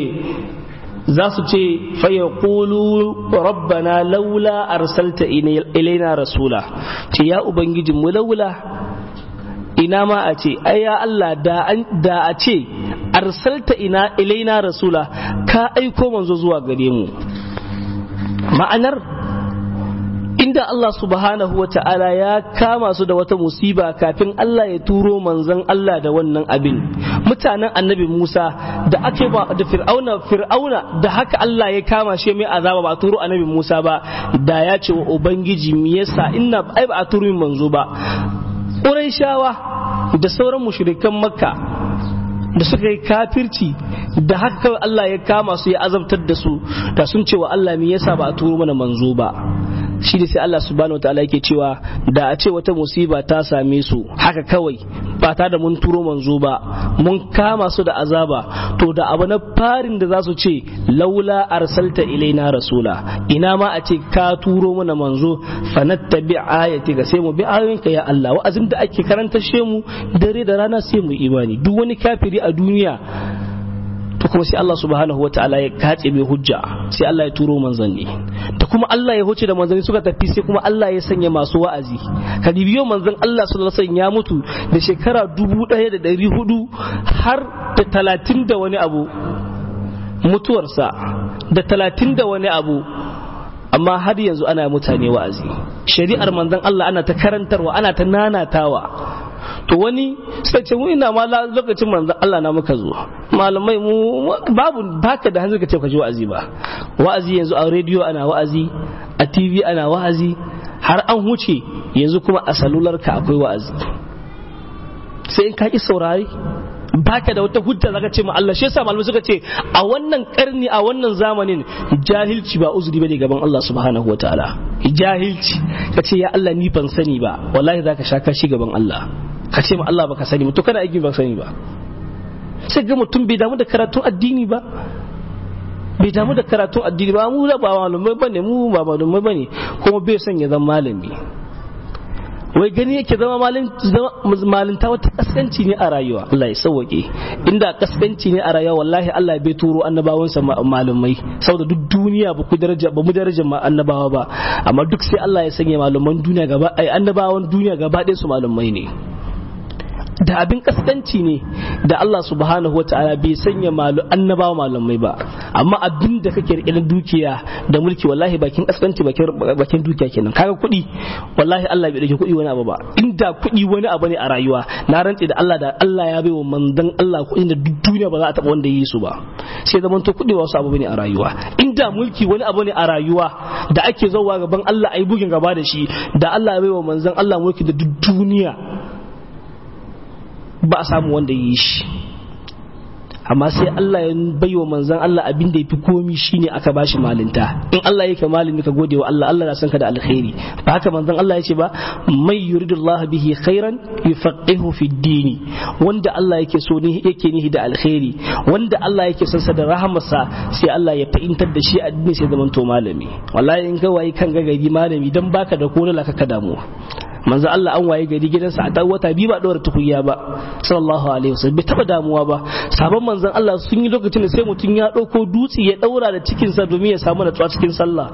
za su ce faya ƙulu rabbana laula arsalta ilaina rasula ce ya ubangijinmu laula ina ma a ce ai ya Allah da a ce arsalta ina ilaina rasula ka aiko manzo zuwa gare mu ma'anar inda Allah subhanahu wa ta'ala ya kama su da wata musiba kafin Allah ya turo manzon Allah da wannan abin mutanen annabi Musa da ake ba da fir'auna fir'auna da haka Allah ya kama shi mai azaba ba a turo annabi Musa ba da ya ce wa ubangiji me yasa inna ai ba a turo min manzo ba Qurayshawa da sauran mushrikan Makka da suka yi kafirci da haka kawai Allah ya kama su ya azabtar da su da sun ce wa Allah me yasa ba a turo mana manzo ba shi da sai Allah subhanahu wataala yake cewa da a ce wata musiba ta same su haka kawai ba ta da mun turo manzo ba mun kama su da azaba to da abu na farin da za su ce laula arsalta ilaina rasula ina ma a ce ka turo mana manzo fanattabi ayati ga sai mu bi ayoyinka ya Allah wa'azin da ake karanta mu dare da rana sai mu imani duk wani kafiri a duniya to kuma sai Allah subhanahu wa ta'ala ya katse mai hujja sai Allah ya turo manzanni da kuma Allah ya huce da manzanni suka tafi sai kuma Allah ya sanya masu wa'azi kadibiyo manzon Allah sallallahu alaihi wasallam ya mutu da shekara dubu ɗaya da ɗari hudu har da talatin da wani abu mutuwarsa da talatin da wani abu amma har yanzu ana mutane wa'azi shari'ar manzon Allah ana ta karantarwa ana ta nanatawa to wani sai ce mu ina ma lokacin manzon Allah na muka zo malamai mu babu baka da hanzar ka ce ka ji wa'azi ba wa'azi yanzu a rediyo ana wa'azi a TV ana wa'azi har an huce yanzu kuma a salular ka akwai wa'azi sai in ka ki saurari baka da wata hujja zaka ce ma Allah shi yasa malamai suka ce a wannan karni a wannan zamanin jahilci ba uzuri bane gaban Allah subhanahu wataala jahilci ka ce ya Allah ni ban sani ba wallahi zaka sha kashi gaban Allah ka ce ma Allah baka sani to kana aiki ba sani ba sai ga mutum bai damu da karatun addini ba bai damu da karatun addini ba mu da ba malamai bane mu ba malamai bane kuma bai son ya zama malami wai gani yake zama malinta wata kaskanci ne a rayuwa Allah ya sauwake inda kaskanci ne a rayuwa wallahi Allah bai turo annabawansa malamai saboda duk duniya ba ku daraja ba mu daraja annabawa ba amma duk sai Allah ya sanya malaman duniya gaba ai annabawan duniya gaba ɗaya su malamai ne da abin kaskanci ne da Allah subhanahu wa ta'ala bai sanya malu annabawa malamai ba amma abin da kake rike na dukiya da mulki wallahi bakin kaskanci bakin dukiya kenan kaga kuɗi wallahi Allah bai dauke kuɗi wani abu ba inda kuɗi wani abu ne a rayuwa na rantse da Allah da Allah ya bai wa manzon Allah kuɗi da duk duniya ba za a taɓa wanda yi su ba sai zaman to kuɗi wasu abu ne a rayuwa inda mulki wani abu ne a rayuwa da ake zauwa gaban Allah ayi bugin gaba da shi da Allah ya bai wa manzon Allah mulki da duk duniya ba a samu wanda yi shi amma sai Allah ya bai wa manzan Allah abin da ya fi komi shine aka bashi malinta in Allah yake malami ka gode wa Allah Allah na san ka da alkhairi ba haka manzan Allah ya ce ba mai yuridullah bihi khairan yufaqihu fi dini wanda Allah yake so ne yake nihi da alkhairi wanda Allah yake son sa da rahamarsa sai Allah ya fahimtar da shi addini sai zaman to malami wallahi in ga wayi kan gagari malami dan baka da kola ka damu manzo Allah an waye gari gidansa a dan wata biyu ba dora tukunya ba sallallahu alaihi wasallam bai taba damuwa ba sabon manzon Allah sun yi lokacin da sai mutum ya dauko dutse ya daura da cikin sa domin ya samu natsuwa cikin sallah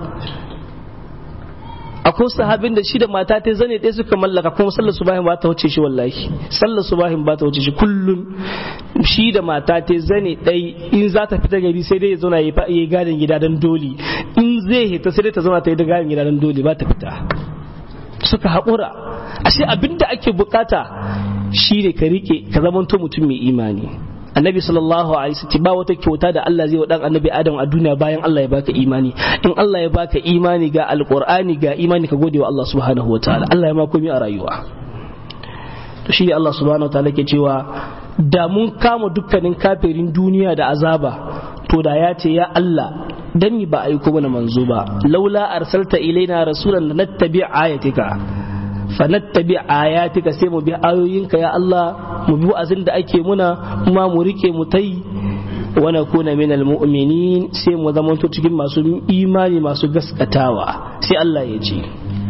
akwai sahabin da shi da mata ta zane ɗaya suka mallaka kuma sallar subahin ba ta wuce shi wallahi sallar subahin ba ta wuce shi kullun shi da mata ta zane ɗai in za ta fita gari sai dai ya zauna ya yi gadin gida don doli in zai hita sai dai ta zauna ta yi da gadin gida don doli ba ta fita suka haƙura ashe abinda ake bukata shi ne ka rike ka zamanto mutum mai imani annabi sallallahu alaihi wasallam ba wata kyauta da Allah zai wa dan annabi adam a duniya bayan Allah ya baka imani in Allah ya baka imani ga alqur'ani ga imani ka gode wa Allah subhanahu wataala Allah ya ma komai a rayuwa to shi ne Allah subhanahu wataala ke cewa da mun kama dukkanin kafirin duniya da azaba to da ya ce ya Allah dan mi ba aiko mana manzo ba laula arsalta ilaina rasulan nattabi ayatika fa nattabi ayatika sai mu bi ayoyinka ya Allah mu bi wa'azin da ake muna kuma mu rike mu tai wa nakuna minal mu'minin sai mu zamanto cikin masu imani masu gaskatawa sai Allah ya ce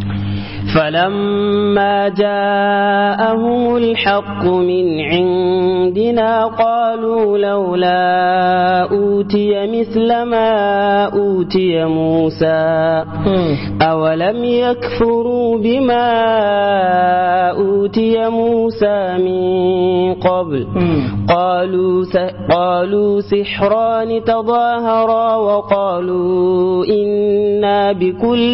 فلما جاءهم الحق من عندنا قالوا لولا أوتي مثل ما أوتي موسى أولم يكفروا بما أوتي موسى من قبل قالوا قالوا سحران تظاهرا وقالوا إنا بكل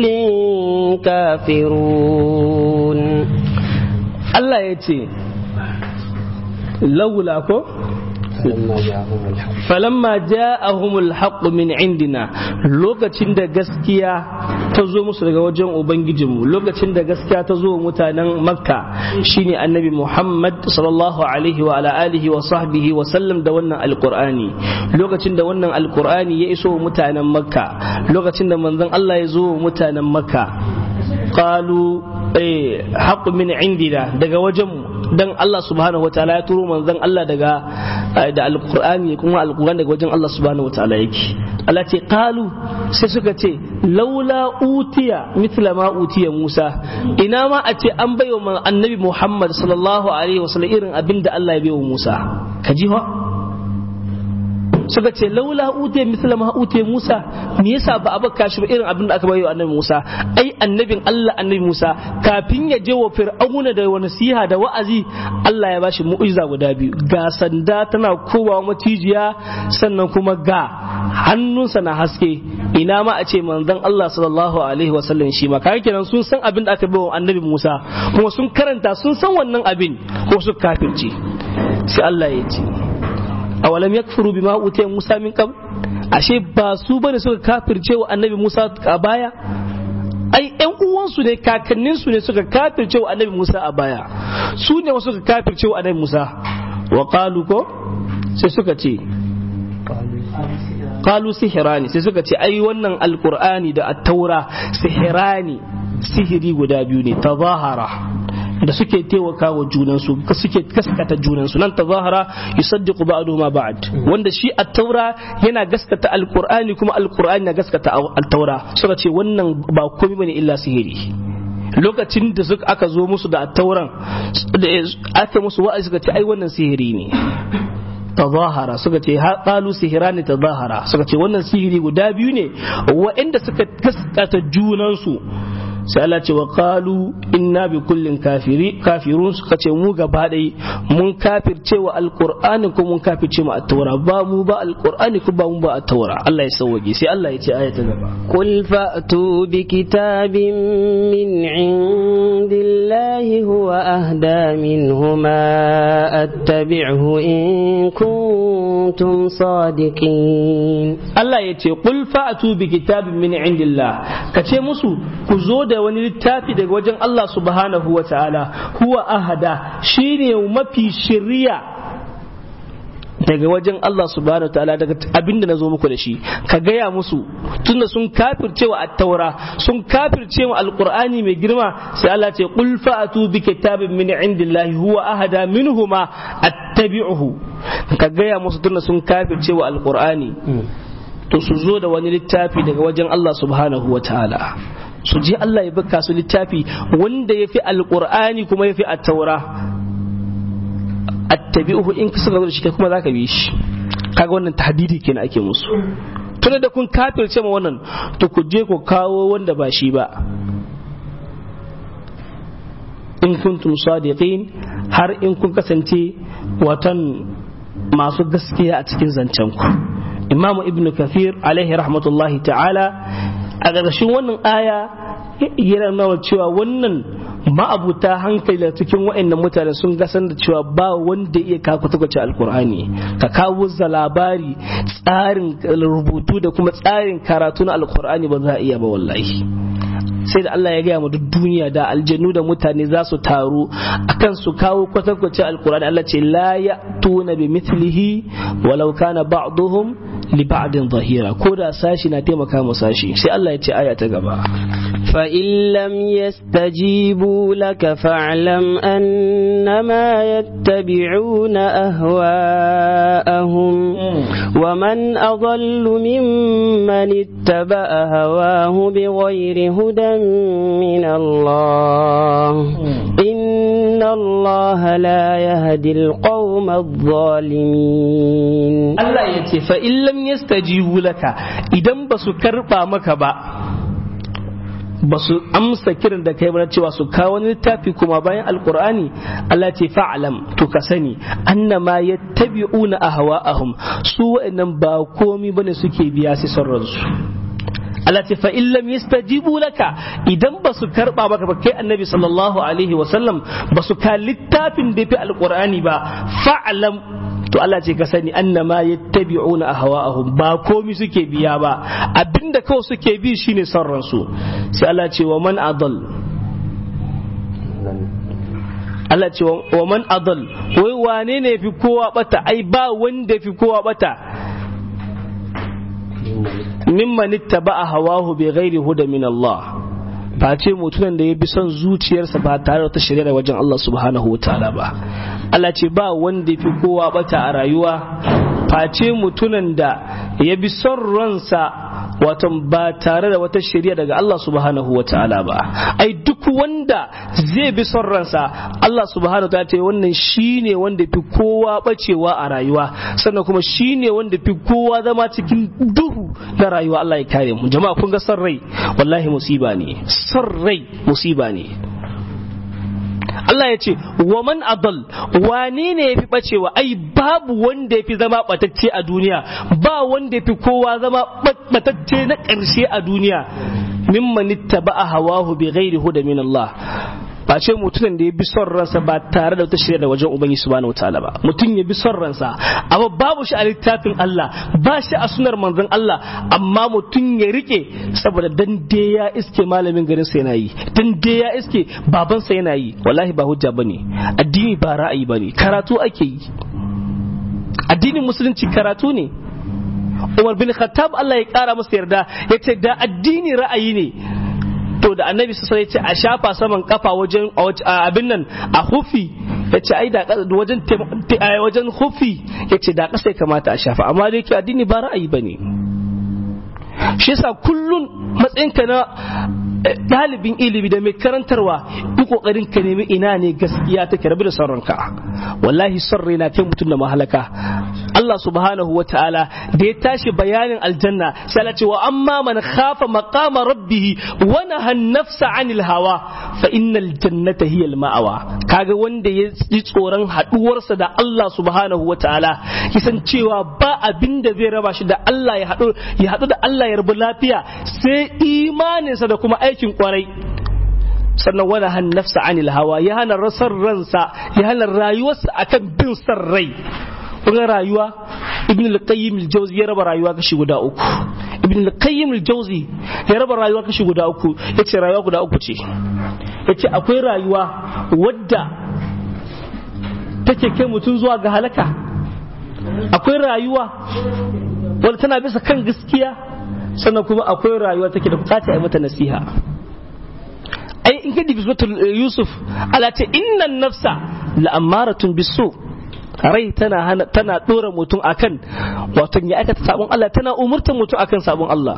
كافرون الله يتي لولا كو falamma ja'ahumul haqq min indina lokacin da gaskiya ta zo musu daga wajen ubangijinmu lokacin da gaskiya ta zo mutanen makka shine annabi muhammad sallallahu alaihi wa ala alihi wa sahbihi wa sallam da wannan alqur'ani lokacin da wannan alqur'ani ya iso mutanen makka lokacin da manzon Allah ya zo mutanen makka qalu eh haqqu min indina daga wajenmu dan Allah subhanahu wataala ya turo manzon Allah daga da alqur'ani kuma alqur'ani daga wajen Allah subhanahu wataala yake Allah ce qalu sai suka ce laula utiya mithla ma utiya Musa ina ma a ce an baiwa annabi Muhammad sallallahu alaihi wasallam irin abinda Allah ya baiwa Musa ka ji ho suka ce laula utiya mithla ma utiya Musa me yasa ba a baka shi ba irin abin da aka bayo annabi Musa ai annabin Allah annabi Musa kafin ya je wa fir'auna da wani nasiha da wa'azi Allah ya bashi mu'jiza guda biyu ga sanda tana kowa matijiya sannan kuma ga hannunsa na haske ina ma a ce manzon Allah sallallahu alaihi wasallam shi ma kaga kenan sun san abin da aka bayo annabi Musa kuma sun karanta sun san wannan abin ko su kafirci sai Allah ya ce awalam yakfuru bima utiya Musa min qabl ashe ba su bane suka kafirce wa annabi Musa a baya ai ƴan uwansu ne kakannin su ne suka kafirce wa annabi Musa a baya su ne wasu suka kafirce wa annabi Musa wa qalu ko sai suka ce qalu sihirani sai suka ce ai wannan alqur'ani da at-taura sihirani sihiri guda biyu ne tazahara da suke taimaka wa junansu suke gaskata junansu nan tazahara yusaddiqu ba'du ma ba'd wanda shi at-taura yana gaskata alqur'ani kuma alqur'ani na gaskata at-taura suka ce wannan ba komai bane illa sihiri lokacin da suka aka zo musu da at-tauran aka musu wa'azi suka ce ai wannan sihiri ne tazahara suka ce qalu sihirani tazahara suka ce wannan sihiri guda biyu ne wa'anda suka gaskata junansu sai Allah ce wa qalu inna bi kullin kafiri kafirun suka ce mu gaba dai mun kafirce wa alqur'ani ko mun kafirce mu at-taura ba mu ba alqur'ani ko ba mu ba at-taura Allah ya sauwaje sai Allah ya ce aya ta gaba قل فأتوا بكتاب من عند الله هو أهدى منهما أتبعه إن كنتم صادقين Allah ya ce qul fa'atu bi kitabin min indillah ka ce musu ku zo da wani littafi daga wajen Allah subhanahu wa ta'ala huwa ahada shine mafi shiriya daga wajen Allah subhanahu wa ta'ala daga abinda na zo muku da shi ka gaya musu tunda sun kafirce wa at-taura sun kafirce wa alqur'ani mai girma sai Allah ce qul fa'atu bi kitabin min indillahi huwa ahada minhuma attabi'uhu ka gaya musu tunda sun kafirce wa alqur'ani to su zo da wani littafi daga wajen Allah subhanahu wa ta'ala su je Allah ya baka su littafi wanda ya fi alƙur'ani kuma ya fi attaura attabi'uhu in ka suka zo da shi kai kuma za ka bi shi kaga wannan tahdidi kenan ake musu tunda da kun kafirce ma wannan to ku je ku kawo wanda ba shi ba in kuntum sadiqin har in kun kasance watan masu gaskiya a cikin zancen ku imamu ibnu kathir alaihi rahmatullahi ta'ala a ƙarƙashin wannan aya yana nuna cewa wannan ma'abuta hankali da cikin wa'annan mutane sun gasan da cewa ba wanda iya kaku tukwace alkur'ani ka kawo za labari tsarin rubutu da kuma tsarin karatu na alkur'ani ba za a iya ba wallahi sai da Allah ya gaya mu duk duniya da aljanu da mutane za su taru akan su kawo kwatankwace alkur'ani Allah ce la ya'tuna bi mithlihi walau kana ba'duhum li ba'din zahira ko da sashi na taimaka mu sashi sai Allah ya ce aya ta gaba فإن لم يستجيبوا لك فاعلم أنما يتبعون أهواءهم ومن أضل ممن اتبع هواه بغير هدى من الله إن الله لا يهدي القوم الظالمين Allah ya ce fa in lam yastajibu laka idan ba su karba maka ba ba su amsa kiran da kai mana cewa su kawo wani littafi kuma bayan alqur'ani Allah ce fa'lam to ka sani annama yattabi'una ahwa'ahum su wa'annan ba komi bane suke biya sai son ransu Allah ce fa in lam yastajibu laka idan ba su karba maka ba kai annabi sallallahu alaihi wa sallam ba su ka littafin da fi alqur'ani ba fa'lam to Allah ce ka sani annama yattabi'una ahwa'ahum ba komi suke biya ba abinda kawai suke bi shine son ransu sai Allah ce wa man adall Allah ce wa man adall wai wane ne fi kowa bata ai ba wanda fi kowa bata mimman ittaba'a hawahu bi ghairi huda min Allah ba ce mutumin da ya bi son zuciyarsa ba tare da ta shari'a wajen Allah subhanahu wa ta'ala ba Allah ce ba wanda ya fi kowa bata a rayuwa face mutumin da ya bi son ransa wato ba tare da wata shari'a daga Allah subhanahu wa ta'ala ba ai duk wanda zai bi son ransa Allah subhanahu wa ta'ala ce wannan shine wanda fi kowa bacewa a rayuwa sannan kuma shine wanda fi kowa zama cikin duhu na rayuwa Allah ya kare mu jama'a kun ga son rai wallahi musiba ne son rai musiba ne Allah ya ce wa man adal wane ne yafi bacewa ai babu wanda yafi zama batacce a duniya ba wanda yafi kowa zama batacce na ƙarshe a duniya mimman ittaba'a hawahu bi ghairi huda min Allah ba ce mutumin da ya bi son ransa ba tare da wata shirya da wajen ubangi subhanahu wataala ba mutum ya bi son ransa amma babu shi a littafin Allah ba shi a sunar manzon Allah amma mutum ya rike saboda dan dai ya iske malamin garin sa yana yi dan dai ya iske babansa yana yi wallahi ba hujja bane addini ba ra'ayi bane karatu ake yi addinin musulunci karatu ne Umar bin Khattab Allah ya kara masa yarda yace da addini ra'ayi ne to da annabi su sai ce a shafa saman kafa wajen abin nan a hufi ya ce ai da wajen wajen hufi ya ce da kasa ya kamata a shafa amma dai ke addini ba ra'ayi ba ne shi yasa kullun matsayinka na ɗalibin ilimi da mai karantarwa yi kokarin ka nemi ina ne gaskiya take rabu da sauranka wallahi son rai na kai mutum da mahalaka Allah subhanahu wa ta'ala da ya tashi bayanin aljanna sai Allah ce wa amma man khafa maqama rabbih wa naha nafsa anil hawa fa innal jannata hiya ma'awa kaga wanda ya ji tsoron haduwarsa da Allah subhanahu wa ta'ala kisan cewa ba abin da zai raba shi da Allah ya hadu ya hadu da Allah ya rabu lafiya sai imaninsa da kuma aikin kwarai sannan wani han nafsa anil hawa ya hana rasar ransa ya hana rayuwarsa akan bin san rai kun rayuwa ibn al-qayyim al-jawzi ya raba rayuwa kashi guda uku ibn al-qayyim al-jawzi ya raba rayuwa kashi guda uku yace rayuwa guda uku ce yace akwai rayuwa wadda take kai mutum zuwa ga halaka akwai rayuwa wadda tana bisa kan gaskiya sannan kuma akwai rayuwa take da bukata a mata nasiha ai in ka dibi suratul yusuf ala ta innan nafsa la'amaratun bisu rai tana hana tana dora mutum akan wato ya aikata sabon Allah tana umurtar mutum akan sabon Allah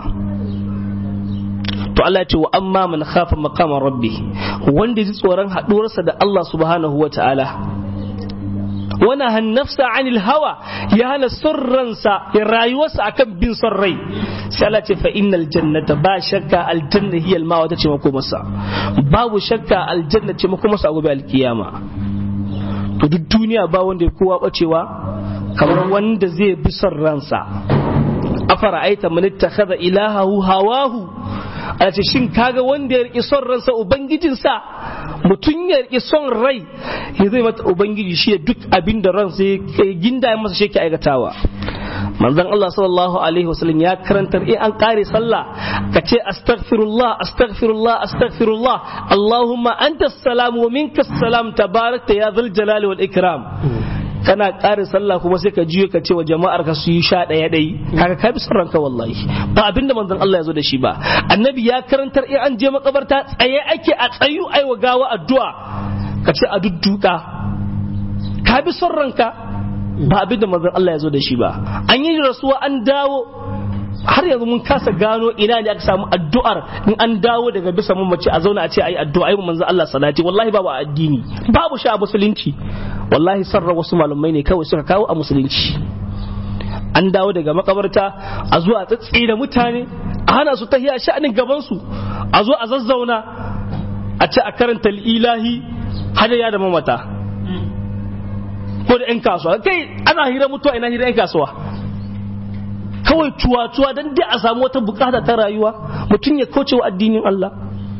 to Allah ya ce wa amma man khafa maqama rabbi wanda ji tsoron haduwarsa da Allah subhanahu wa ta'ala wana hannafsa anil hawa ya hana son ransa ya rayuwarsa akan bin son rai sai Allah ce fa innal jannata ba shakka aljanna hiya alma wata ce mako masa babu shakka aljanna ce mako masa gobe alkiyama to duk duniya ba wanda ya kowa bacewa kamar wanda zai bi son ransa afara aita man ittakhadha ilahahu hawahu a ce shin kaga wanda ya riƙe son ransa ubangijinsa mutum ya riƙe son rai ya zai mata ubangiji shi ya duk abin da ransa ya ginda ya masa shi ke aikatawa manzon Allah sallallahu alaihi wasallam ya karantar in an kare sallah ka ce astaghfirullah astaghfirullah astaghfirullah Allahumma anta salam wa minka salam tabarakta ya dhul jalali wal ikram kana ƙara sallah kuma sai ka juye ka ce wa jama'ar ka su yi sha ɗaya ɗai kaga ka bi ranka wallahi ba abinda manzon Allah ya zo da shi ba annabi ya karantar in an je makabarta tsaye ake a tsayu ai wa gawa addu'a ka ce a dudduka ka bi son ranka ba abinda manzon Allah ya zo da shi ba an yi rasuwa an dawo har yanzu mun kasa gano ina ne aka samu addu'ar in an dawo daga bisa mun mace a zauna a ce ayi addu'a ayi manzo Allah salati wallahi babu addini babu shi a musulunci wallahi sarra wasu malumai ne kawai suka kawo a musulunci an dawo daga makabarta a zuwa tsatsi da mutane a hana su tahiya sha'anin gaban su a zo a zazzauna a ce a karanta ilahi hadaya da mamata ko da 'yan kasuwa kai ana hira mutuwa ina hira 'yan kasuwa kawai cuwa-cuwa don dai a samu wata bukata ta rayuwa mutum ya kauce wa addinin Allah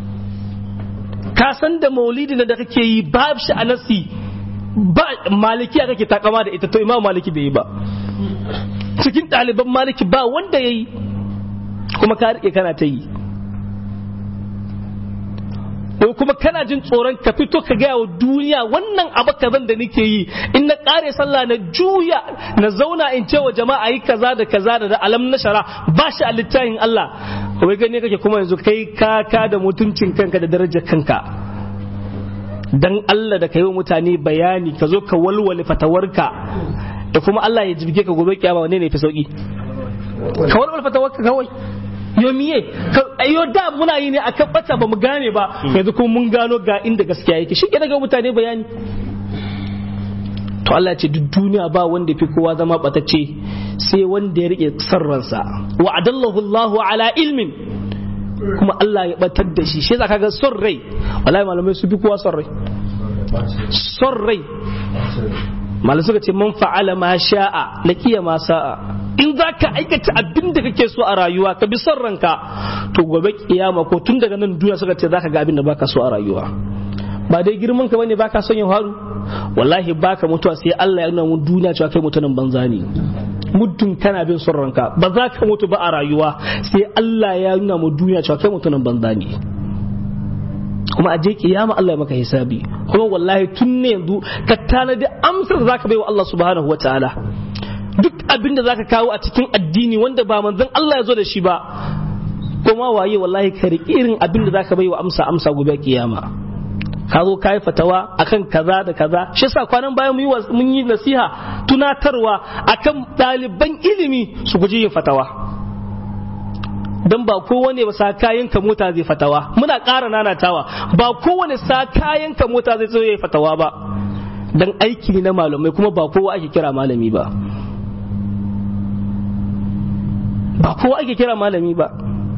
ka san da maulidi da kake yi ba shi a nasi ba malikiya kake takama da ita to imam maliki bai yi ba cikin ɗaliban maliki ba wanda ya yi kuma ka rike kana ta yi ko kuma kana jin tsoron ka fito ka gaya wa duniya wannan abu kazan da nake yi in na kare sallah na juya na zauna in ce wa jama'a yi kaza da kaza da alam na shara ba shi a littafin Allah wai gane kake kuma yanzu kai kaka da mutuncin kanka da darajar kanka dan Allah da ka yi wa mutane bayani ka zo ka walwale fatawarka da kuma Allah ya jibge ka gobe kiyama wanne ne fi sauki ka walwale fatawarka kawai yo miye yo da muna yi ne akan bata ba mu gane ba yanzu kuma mun gano ga inda gaskiya yake shi ke daga mutane bayani to Allah ce duk duniya ba wanda fi kowa zama batacce sai wanda ya rike sarransa wa adallahu Allah ala ilmin kuma Allah ya batar da shi shi zaka ga son rai wallahi malamai su fi kowa son rai son rai malamai suka ce man fa'ala ma sha'a lakiya ma sa'a in za ka aikata abin da kake so a rayuwa ka bi son ranka to gobe kiyama ko tun daga nan duniya suka ce za ka ga abin da baka so a rayuwa ba dai girman ka bane baka son yin haru wallahi baka mutuwa sai Allah ya nuna mu duniya cewa kai mutumin banza ne muddin kana bin son ranka ba za ka mutu ba a rayuwa sai Allah ya nuna mu duniya cewa kai mutumin banza ne kuma a je kiyama Allah ya maka hisabi kuma wallahi tun ne yanzu ka tanadi amsar da zaka bai wa Allah subhanahu wataala duk abin da zaka kawo a cikin addini wanda ba manzon Allah ya zo da shi ba kuma waye wallahi ka riƙi irin abin da zaka bai wa amsa amsa gobe kiyama ka zo ka yi fatawa akan kaza da kaza shi yasa kwanan bayan mun yi nasiha tunatarwa akan ɗaliban ilimi su guji yin fatawa dan ba kowane ba sa kayan ka mota zai fatawa muna ƙara nanatawa ba kowane sa kayan ka mota zai zo yayi fatawa ba dan aiki ne na malamai kuma ba kowa ake kira malami ba ba kowa ake kira malami ba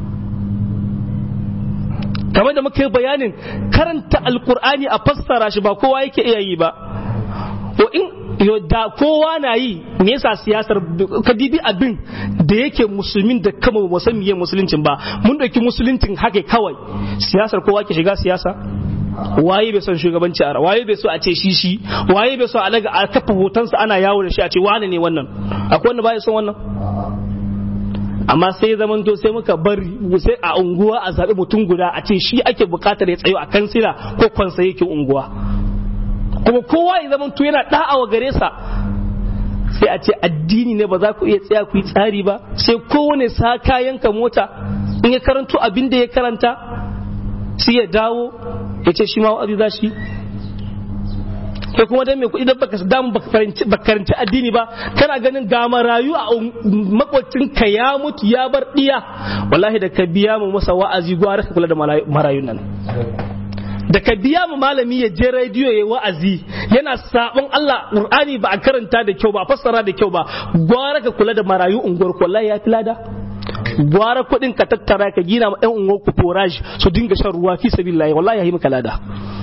kamar da muka yi bayanin karanta alkur'ani a fassara shi ba kowa yake iya yi ba ko in da kowa na yi me yasa siyasar ka dibi abin da yake musulmin da kama ba san miye musuluncin ba mun dauki musuluncin haka kawai siyasar kowa ke shiga siyasa waye bai son shugabanci a waye bai so a ce shi shi waye bai so a daga a kafa hotonsa ana yawo da shi a ce wane ne wannan akwai wanda ba ya son wannan amma sai zaman to sai muka bari sai a unguwa a zaɓi mutum guda a ce shi ake buƙatar ya tsayo a kansila ko kwansa yake unguwa kuma kowa ya zaman to yana da'awa gare sa sai a ce addini ne ba za ku iya tsaya ku yi tsari ba sai kowane sa kayanka mota in ya karanto abin da ya karanta sai ya dawo ya ce shi ma wa'azi za shi kai kuma dan mai kuɗi dan baka damu baka karanci addini ba kana ganin ga marayu a makwacin ka ya mutu ya bar diya wallahi da ka biya mu masa wa'azi gwara ka kula da marayun nan da ka biya mu malami ya je rediyo ya wa'azi yana sabon Allah Qur'ani ba a karanta da kyau ba a fassara da kyau ba gwara ka kula da marayu unguwar ku wallahi ya fi lada gwara kuɗin ka tattara ka gina ma ɗan unguwar ku forage su dinga shan ruwa fi sabilillahi wallahi ya yi maka lada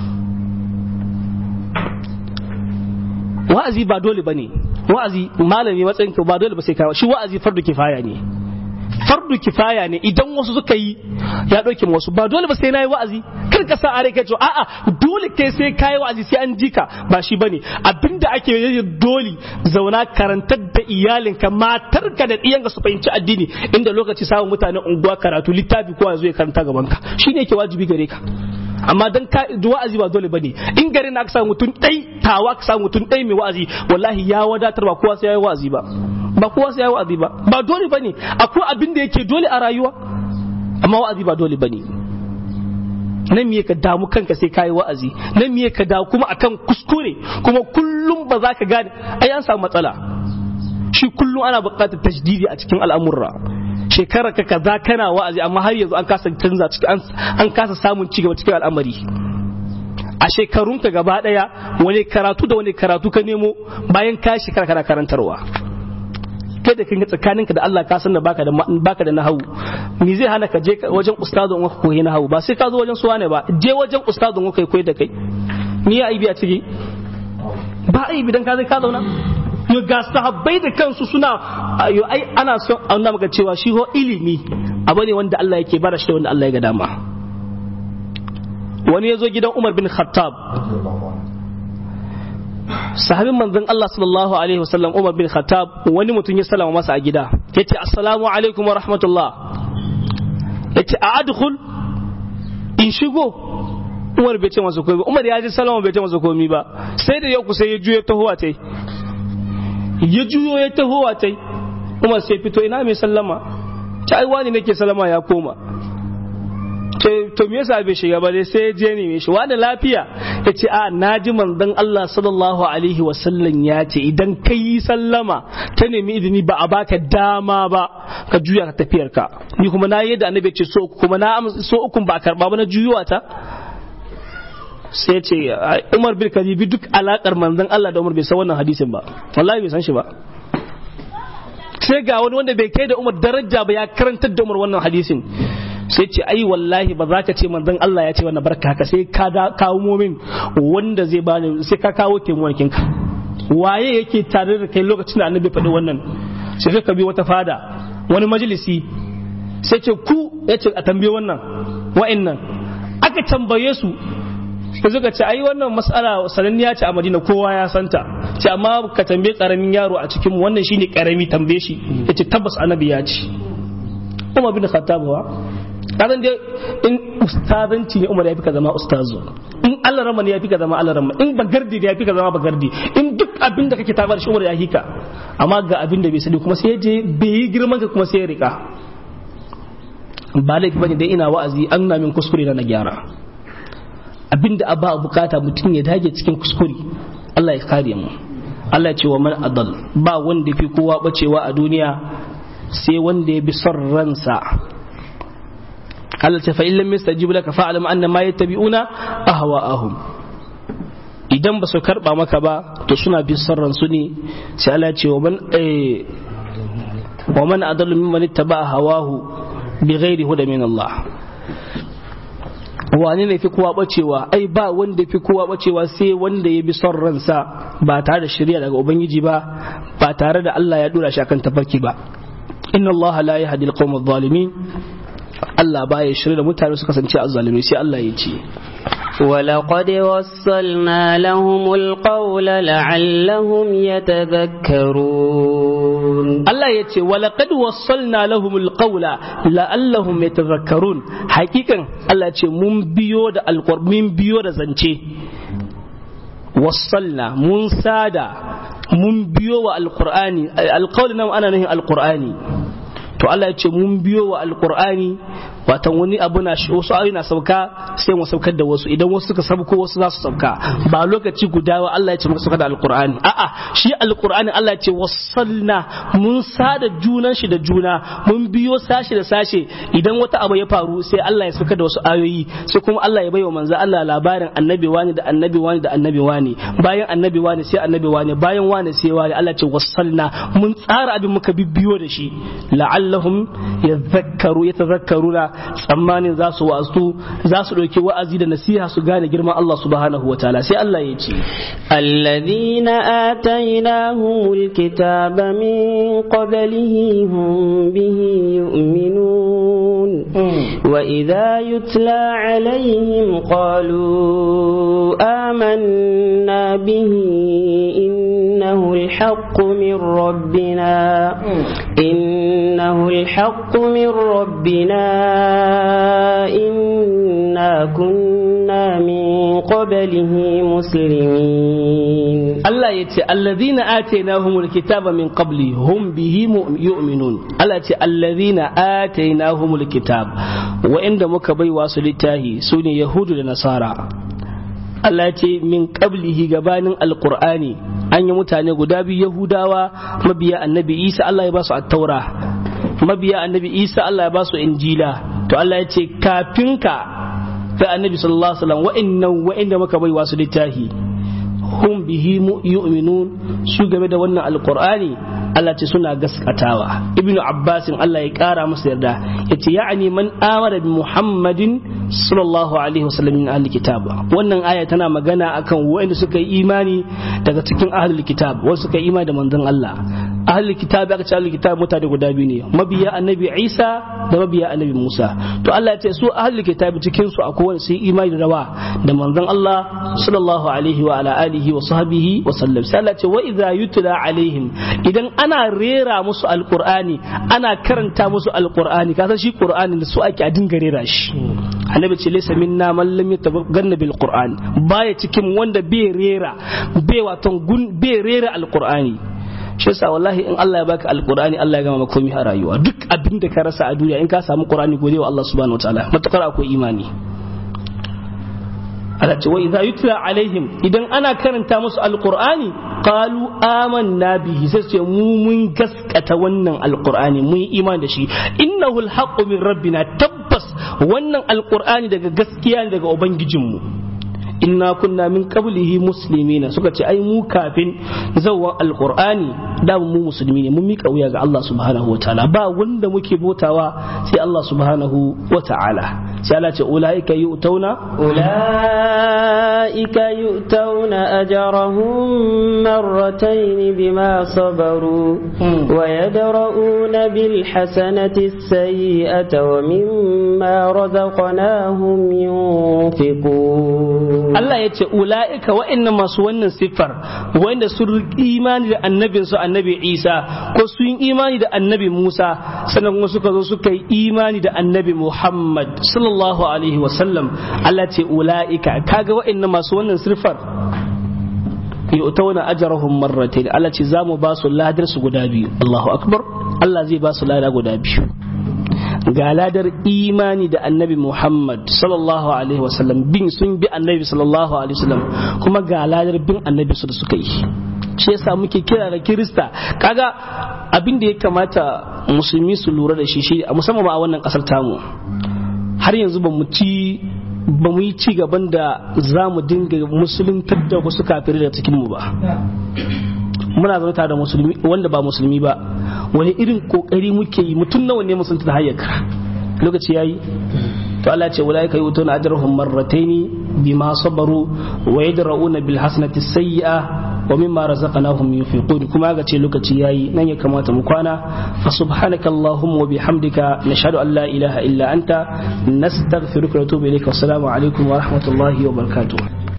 wa'azi ba dole bane wa'azi malami matsayin ka ba dole ba sai kawo shi wa'azi fardu kifaya ne fardu kifaya ne idan wasu suka yi ya ɗauke wasu ba dole ba sai na yi wa'azi kar ka sa are kai ce a'a dole kai sai ka yi wa'azi sai an jika ba shi bane abinda ake yi dole zauna karantar da iyalinka matarka da ɗiyanka su fahimci addini inda lokaci samun mutanen unguwa karatu littafi kowa zo ya karanta gaban ka shine yake wajibi gare ka amma dan ka wa'azi ba dole bane in garin aka samu mutum ɗai tawa ka samu mutum ɗai mai wa'azi wallahi ya wadatar ba kowa sai ya yi wa'azi ba ba kowa sai ya yi wa'azi ba ba dole bane akwai abin da yake dole a rayuwa amma wa'azi ba dole bane nan miye ka damu kanka sai kayi wa'azi nan miye ka damu kuma akan kuskure kuma kullum ba za ka gane ai an samu matsala shi kullum ana buƙatar tajdidi a cikin al'amurra shekara ka kaza kana wa'azi amma har yanzu an kasa canza cikin an kasa samun cigaba cikin al'amari a shekarunka gaba daya wani karatu da wani karatu ka nemo bayan ka shekara kana karantarwa kai da kanka tsakaninka da Allah ka san da baka da baka da nahawu me zai hana ka je wajen ustazin ka koyi nahawu ba sai ka zo wajen suwa ne ba je wajen ustazin ka koyi da kai me ya aibi a ciki ba aibi dan ka zai ka zauna yo ga sahabbai da kansu suna yo ai ana son ana maka cewa shi ho ilimi abu ne wanda Allah yake bara shi wanda Allah ya ga dama wani ya zo gidan Umar bin Khattab sahabin manzon Allah sallallahu alaihi wasallam Umar bin Khattab wani mutum ya salama masa a gida yace assalamu alaikum wa rahmatullah yace a adkhul in shigo Umar bai ce masa komai ba Umar ya ji salama bai ce masa komai ba sai da yau sai ya juyo tahowa tai ya juyo ya tahowa tai Umar sai fito ina mai sallama ta ai wani nake sallama ya koma to me yasa bai shiga ba dai sai ya je ne shi wani lafiya ya ce a naji manzon Allah sallallahu alaihi wasallam ya ce idan ka yi sallama ta nemi izini ba a baka dama ba ka juya ka tafiyar ka ni kuma na yadda annabi ce so kuma na so ukun ba a karba ba na juyuwa ta sai ce Umar bin Kadibi duk alakar manzon Allah da Umar bai san wannan hadisin ba wallahi bai san shi ba sai ga wani wanda bai kai da Umar daraja ba ya karantar da Umar wannan hadisin sai ce ai wallahi ba za ka ce manzon Allah ya ce wannan barka haka sai ka kawo min wanda zai bani sai ka kawo taimakon ka waye yake tare da kai lokacin da annabi faɗi wannan sai ka bi wata fada wani majalisi sai ce ku ya ce a tambaye wannan wa'annan aka tambaye su sai suka ce ai wannan mas'ala sananniya ce a Madina kowa ya santa ce amma ka tambaye karamin yaro a cikin wannan shine karami tambaye shi yace tabbas annabi ya ce Umar bin Khattab wa kazan dai in ustazanci ne Umar ya fi ka zama ustazu in Allah rama ne ya fi ka zama Allah rama in bagardi ne ya fi ka zama bagardi in duk abin da kake tabar shi Umar ya hika amma ga abin da bai sani kuma sai je bai yi girman ka kuma sai ya rika ba laifi bane dai ina wa'azi an na min kuskure na gyara abin da ba bukata mutum ya dage cikin kuskure Allah ya kare mu Allah ya ce wa man adal ba wanda fi kowa bacewa a duniya sai wanda ya bi son ransa Allah ce fa in lam yastajibu laka fa'lam anna ma yattabi'una ahwa'ahum idan ba su karba maka ba to suna bin sarran su ne sai Allah ce wa man wa man adallu mimman ittaba hawahu bighairi huda min Allah wani ne fi kowa bacewa ai ba wanda fi kowa bacewa sai wanda ya bi son ransa ba tare da shari'a daga ubangiji ba ba tare da Allah ya dora shi akan tafarki ba inna Allah la yahdi al-qawm adh-dhalimin Allah baya shirya da mutane su kasance azzalumai sai Allah ya ce ولقد وصلنا لهم القول لعلهم يتذكرون Allah ya ce walaqad wassalna lahumul qawla la'allahum yatadhakkarun hakikan Allah ya ce mun biyo da alqur mun biyo da zance wassalna mun sada mun biyo wa alqur'ani alqawl nan ana nufin alqur'ani to Allah ya ce mun biyo wa alqur'ani watan wani abu na shi wasu ayoyi na sauka sai mu saukar da wasu idan wasu suka sauko wasu za su sauka ba lokaci guda wa Allah ya ce muka sauka da alqur'ani a'a shi alqur'ani Allah ya ce wasalna mun sada junan shi da juna mun biyo sashi da sashe idan wata abu ya faru sai Allah ya sauka da wasu ayoyi sai kuma Allah ya baiwa manzo Allah labarin annabi wani da annabi wani da annabi wani bayan annabi wani sai annabi wani bayan wani sai wani Allah ya ce wasalna mun tsara abin muka bibbiyo da shi la'allahum yadhakkaru yatadhakkaruna tsammanin za su wa'azu za su ɗauki wa'azi da nasiha su gane girman Allah subhanahu wa ta'ala sai Allah ya ce الذين آتيناهم الكتاب من قبله هم به يؤمنون وإذا يتلى عليهم قالوا آمنا به إنه الحق من ربنا إنه الحق من ربنا إنا كنا من قبله مسلمين Allah ya ce allazina atainahumul kitaba min qabli hum bihi yu'minun Allah ya ce allazina atainahumul kitab wa'inda muka baiwa su littahi sune yahudu da nasara Allah ya ce min qablihi gabanin alqur'ani an yi mutane guda biyu yahudawa mabiya annabi Isa Allah ya ba su at-taura mabiya annabi Isa Allah ya ba su injila to Allah ya ce kafin ka da annabi sallallahu alaihi wasallam wa'annan wa'inda muka baiwa su littahi hum bihi yu'minun su game da wannan alqur'ani Allah ce suna gaskatawa ibnu abbasin Allah ya kara masa yarda yace ya'ani man amara bi muhammadin sallallahu alaihi wasallam min ahli kitab wannan aya tana magana akan wanda suka yi imani daga cikin ahli kitab wanda suka yi imani da manzon Allah ahli kitab aka ce ahli kitab mutane guda biyu ne mabiya annabi Isa da mabiya annabi Musa to Allah ya ce su ahli kitab cikin su akwai wanda su yi imani da rawa da manzon Allah sallallahu alaihi wa ala alihi wa sahbihi wa sallam sai Allah ya ce wa idza yutla alaihim idan ana rera musu alqur'ani ana karanta musu alqur'ani ka san shi qur'ani da su ake a dinga rera shi annabi ce laysa minna man lam yataganna bil qur'an baya cikin wanda bai rera bai waton gun bai rera alqur'ani shi yasa wallahi in Allah ya baka alqur'ani Allah ya gama maka komai a rayuwa duk abin da ka rasa a duniya in ka samu qur'ani gode wa Allah subhanahu wataala matakar akwai imani Allah ce wa idza yutla alaihim idan ana karanta musu alqur'ani qalu amanna bihi sai ce mu mun gaskata wannan alqur'ani mun yi imani da shi innahu alhaqqu min rabbina tabbas wannan alqur'ani daga gaskiya ne daga ubangijinmu inna kunna min qablihi muslimina suka ce ai mu kafin zawwan alqur'ani da mu musulmi ne mun mika wuya ga Allah subhanahu wataala ba wanda muke botawa sai Allah subhanahu wataala sai Allah ce ulaika yu'tauna ulaika yu'tauna ajrahum marratayn bima sabaru wa yadra'una bil hasanati as-sayyi'ata wa mimma razaqnahum yunfiqun Allah ya ce ula'ika wa'annan masu wannan siffar wanda sun imani da annabin su annabi Isa ko sun imani da annabi Musa sannan kuma suka zo suka yi imani da annabi Muhammad sallallahu alaihi wa sallam Allah ce ula'ika kaga wa'annan masu wannan siffar yu'tawna ajrahum marratayn Allah ce zamu ba su ladar su guda biyu Allahu akbar Allah zai ba su lada guda biyu ga ladar imani da annabi Muhammad sallallahu alaihi wasallam bin sun bi annabi sallallahu alaihi wasallam kuma ga ladar bin annabi su da suka yi shi yasa muke kira da kirista kaga abin da ya kamata musulmi su lura da shi shi musamman ma a wannan kasar tamu har yanzu ba mu ci ba mu yi ci gaban da za mu dinga musuluntar da wasu kafirai da cikin mu ba muna zaune tare da musulmi wanda ba musulmi ba wani irin kokari muke yi mutum nawa ne musulunta da hayyaka lokaci yayi to Allah ce wala kai utuna ajrahum marrataini bima sabaru wa yadrauna bil hasanati sayyi'a wa mimma razaqnahum yunfiqun kuma ga ce lokaci yayi nan ya kamata mu kwana fa subhanaka allahumma wa bihamdika nashhadu an la ilaha illa anta nastaghfiruka wa natubu ilayka assalamu alaikum wa rahmatullahi wa barakatuh